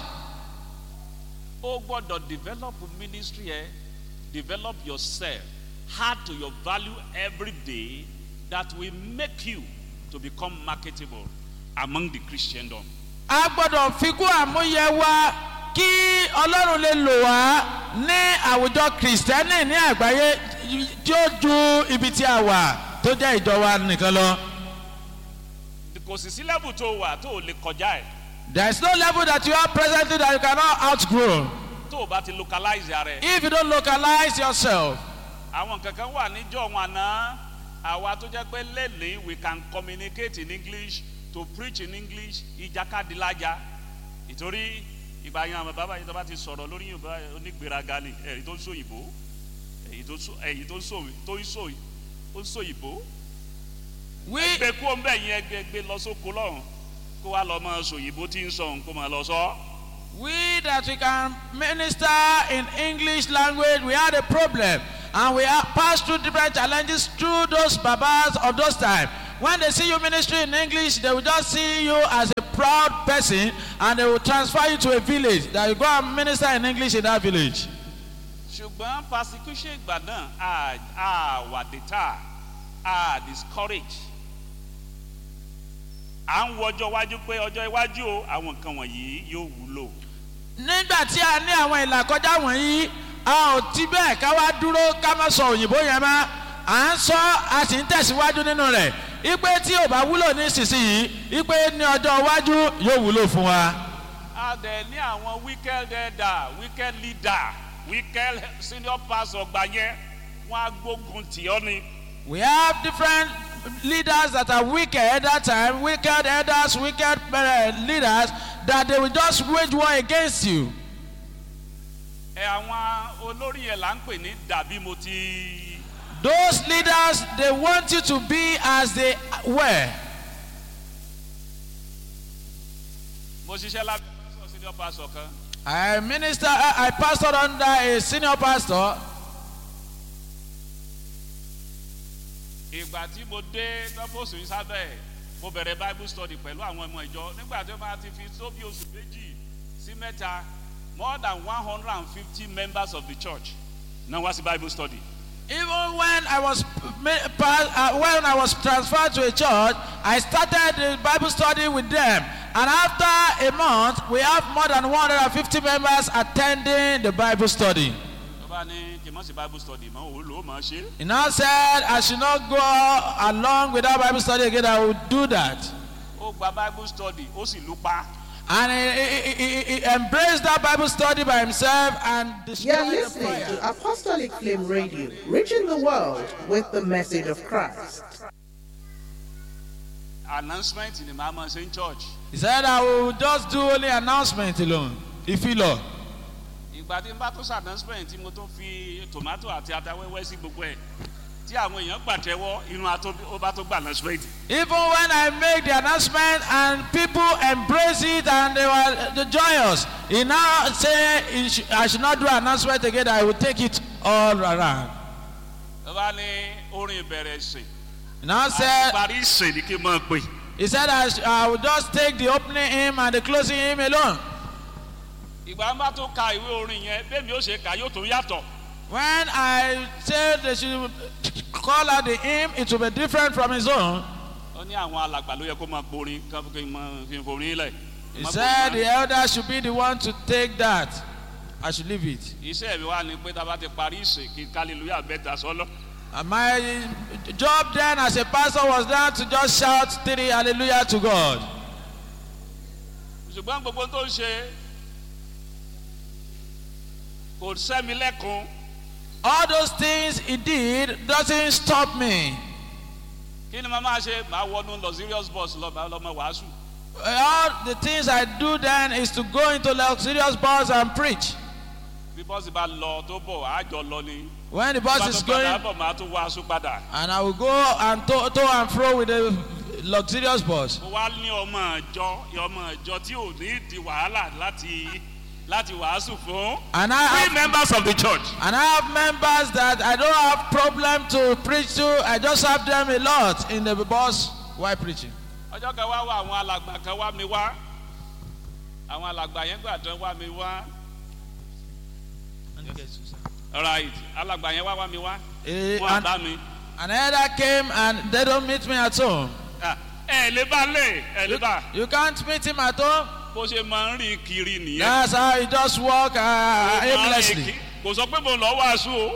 ó gbọ́dọ̀ develop ministry ẹ develop yourself add to your value every day that will make you to become marketable among the christendom. A gbọ́dọ̀ fi kún àmúyẹ wa kí Ọlọ́run lè lò wá ní àwùjọ kìrìsìtẹ́nì ní àgbáyé tí ó ju ibi tí a wà tó jẹ́ ìjọ wa nìkan lọ. kò sì sí level tó wà tó o lè kọjá ẹ̀ There is no level that you are presently that you cannot outgrow. tó o bá ti localize ara ẹ̀. If you don't localize yourself, àwọn kankan wà níjọ́ wọn àná àwa tó jẹ́ pé lẹ́nìí we can communicate in english to preach in english ìjàkadì lájà ìtorí ìgbà yẹn àwọn bàbá yìí tó bá ti sọ̀rọ̀ lórí yorùbá onígbèraga ni èyí tó ń sòyìnbó èyí tó ń sọ èyí tó ń sọ tó ń sọ ó ń sòyìnbó we gbé kú ọ̀nbẹ yẹn gbé gbé lọ sóko lọ́rùn kó wá lọ mọ sòyìnbó tí ń sọ nǹkó mọ lọ sọ. We that we can minister in English language, we had a problem. And we have passed through different challenges through those babas of those times. When they see you ministry in English, they will just see you as a proud person and they will transfer you to a village that you go and minister in English in that village. ṣùgbọ́n persecution ìgbà náà a a wà data a discourage à ń wọjọ́ iwájú pé ọjọ́ iwájú o àwọn nǹkan wọ̀nyí yóò wúlò. nígbà tí a ní àwọn ìlàkọjá wọ̀nyí a ò ti bẹ́ẹ̀ ká wá dúró ká má sọ òyìnbó yẹn mọ́ à ń sọ a sì ń tẹ̀síwájú nínú rẹ̀ ipe tí ò bá wúlò ní ìsinsìnyí ipe ní ọjọ́ iwájú yóò wúlò fún wa. a dẹ̀ ní àwọn wicked elder wicked leader wicked senior pastor gbà yẹn wọ́n á gbógun tì ọ́ ni. we have different leaders that are wicked at that time wicked elders wicked uh, leaders that they will just wage war against you. ẹ àwọn olórí yẹn là ń pè ní dàbí mo ti. those leaders they want you to be as they were. mo ṣiṣẹ́ lábẹ́ pásítọ̀ senior pastor kan I minister, I, I pastored under a senior pastor. ìgbà tí mo dé tọ́pọ̀sù yìí sábẹ́ mo bẹ̀rẹ̀ bible study pẹ̀lú àwọn ọmọ ìjọ nígbà tí ó máa ti fi tó bí oṣù méjì sí mẹ́ta more than one hundred and fifty members of the church náà wá sí bible study. Even when I was ma- pa- uh, when I was transferred to a church, I started the Bible study with them. And after a month, we have more than 150 members attending the Bible study. tó bá ní kí n mọ̀ sí bible study mọ́ òun ló mọ̀ ṣe. He now said, I should not go along with that Bible study again. I will do that. ó gba bible study ó sì lù pa. And he, he, he, he embraced that Bible study by himself and You're destroyed the listening prayer. to Apostolic Flame Radio, reaching the world with the message of Christ. announcement ni màá mọ̀ ṣe ń church. He said, I will just do only announcement alone. If you Lord. ìgbà tí n bá tó ṣe announcement tí mo tó fi tomato àti ata wẹ́wẹ́ sí gbogbo ẹ̀ tí àwọn èèyàn gbàtẹ́wọ́ inú ató ó bá tó gba announcement. Even when I make the announcement and people embrace it and they were joyous, he now say he sh- I should not do announcement again. I will take it all around. ó bá ní orin ìbẹ̀rẹ̀ ìsìn. He now said parí ìsìn ni kí n máa pè. he said I, sh- I will just take the opening hymn and the closing hymn alone. ìgbà ń bá tó ka ìwé orin yẹn bẹ́ẹ̀ mi ó ṣe kà yóò tó yàtọ̀. When I said they should call out the hymn, it will be different from his own. ó ní àwọn alàgbà ló yẹ kó máa porin kí n máa fi forin lẹ̀. He said the elder should be the one to take that. I should leave it. iṣẹ́ mi wá ni pé tá a bá ti parí ìsìn kí hallelujah bẹ́ẹ̀ sọ́lọ́. And my job then as a pastor was now to just shout three hallelujah to God. ṣùgbọ́n gbogbo tó ń ṣe kò sẹ́mi lẹ́kun All those things he did doesn't stop me. kí ni màá máa ṣe màá wọnú luxurious bus lọ màá lọ mọ wàásù. All the things I do then is to go into luxurious bars and preach. bí bọ́sì bá lọ tó bọ̀ àjọ lọ ni. When the bá bus tó is padà going, bọ̀ màá tún wàásù padà. and I will go and to, to and fro with the luxurious bus. mo wá ní ọmọ ìjọ ọmọ ìjọ tí ò ní di wàhálà láti láti wàásù fún. And I three have, members of the church. and I have members that I don't have problem to preach to. I just have them a lot in the bus while preaching. ọjọ́ kan wá wá àwọn alàgbà kan wá mi wá àwọn alàgbà yẹn gbà tán wá mi wá right alàgbà yẹn wá wá mi wá Eh, wọn and, bá mi an elder came and they don't meet me at home. Ah, ẹ lè bá lè ẹ lè You, bá you can't meet him at home. bó ṣe máa ń rìn kiri nìyẹn That's how he just walk uh, Ó máa ń rìn aimlessly. kí- kò sọ pé mo lọ wàásù o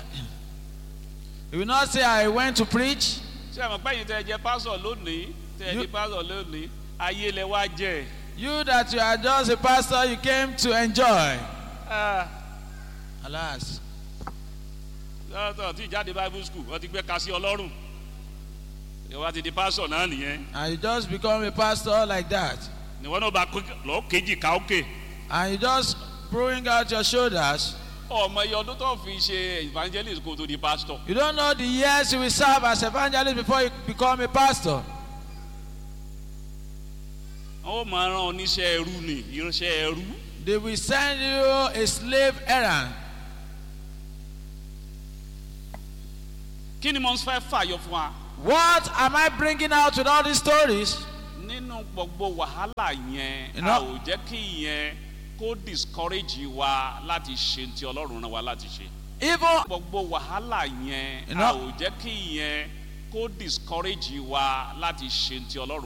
He will not say I went to preach. ṣé ẹ mọ̀ pé yìí tẹ ẹ jẹ pásọ̀ lónìí tẹ ẹ You- jẹ pásọ̀ lónìí ayé lẹ wá jẹ You that you are just a pastor, you came to enjoy. Ah, Alas. lọ́tọ̀ tí ìjáde bible school wọ́n ti gbé ka sí ọlọ́run ìwà ti di pásọ̀ náà nìyẹn And you just become a pastor like that. níwọ́n náà bá lọ kéjì ká òkè And you just throwing out your shoulders. ọmọ iye ọdún tó fi ṣe evangelist kó tó di pastor You don't know the years you will serve as evangelist before you become a pastor. ó máa rán oníṣẹ́ ẹrú ni iránṣẹ́ ẹrú They will send you a slave errand. kí ni mo ń fẹ́ fàyọ fún wa What am I bringing out with all these stories? nínú gbogbo wàhálà yẹn Iná- a ò jẹ́ kí ìyẹn kó discourage wa láti ṣe ti ọlọ́run rán wa láti ṣe Even gbogbo wàhálà yẹn Iná- a ò jẹ́ kí ìyẹn kó discourage wa láti ṣe ti ọlọ́run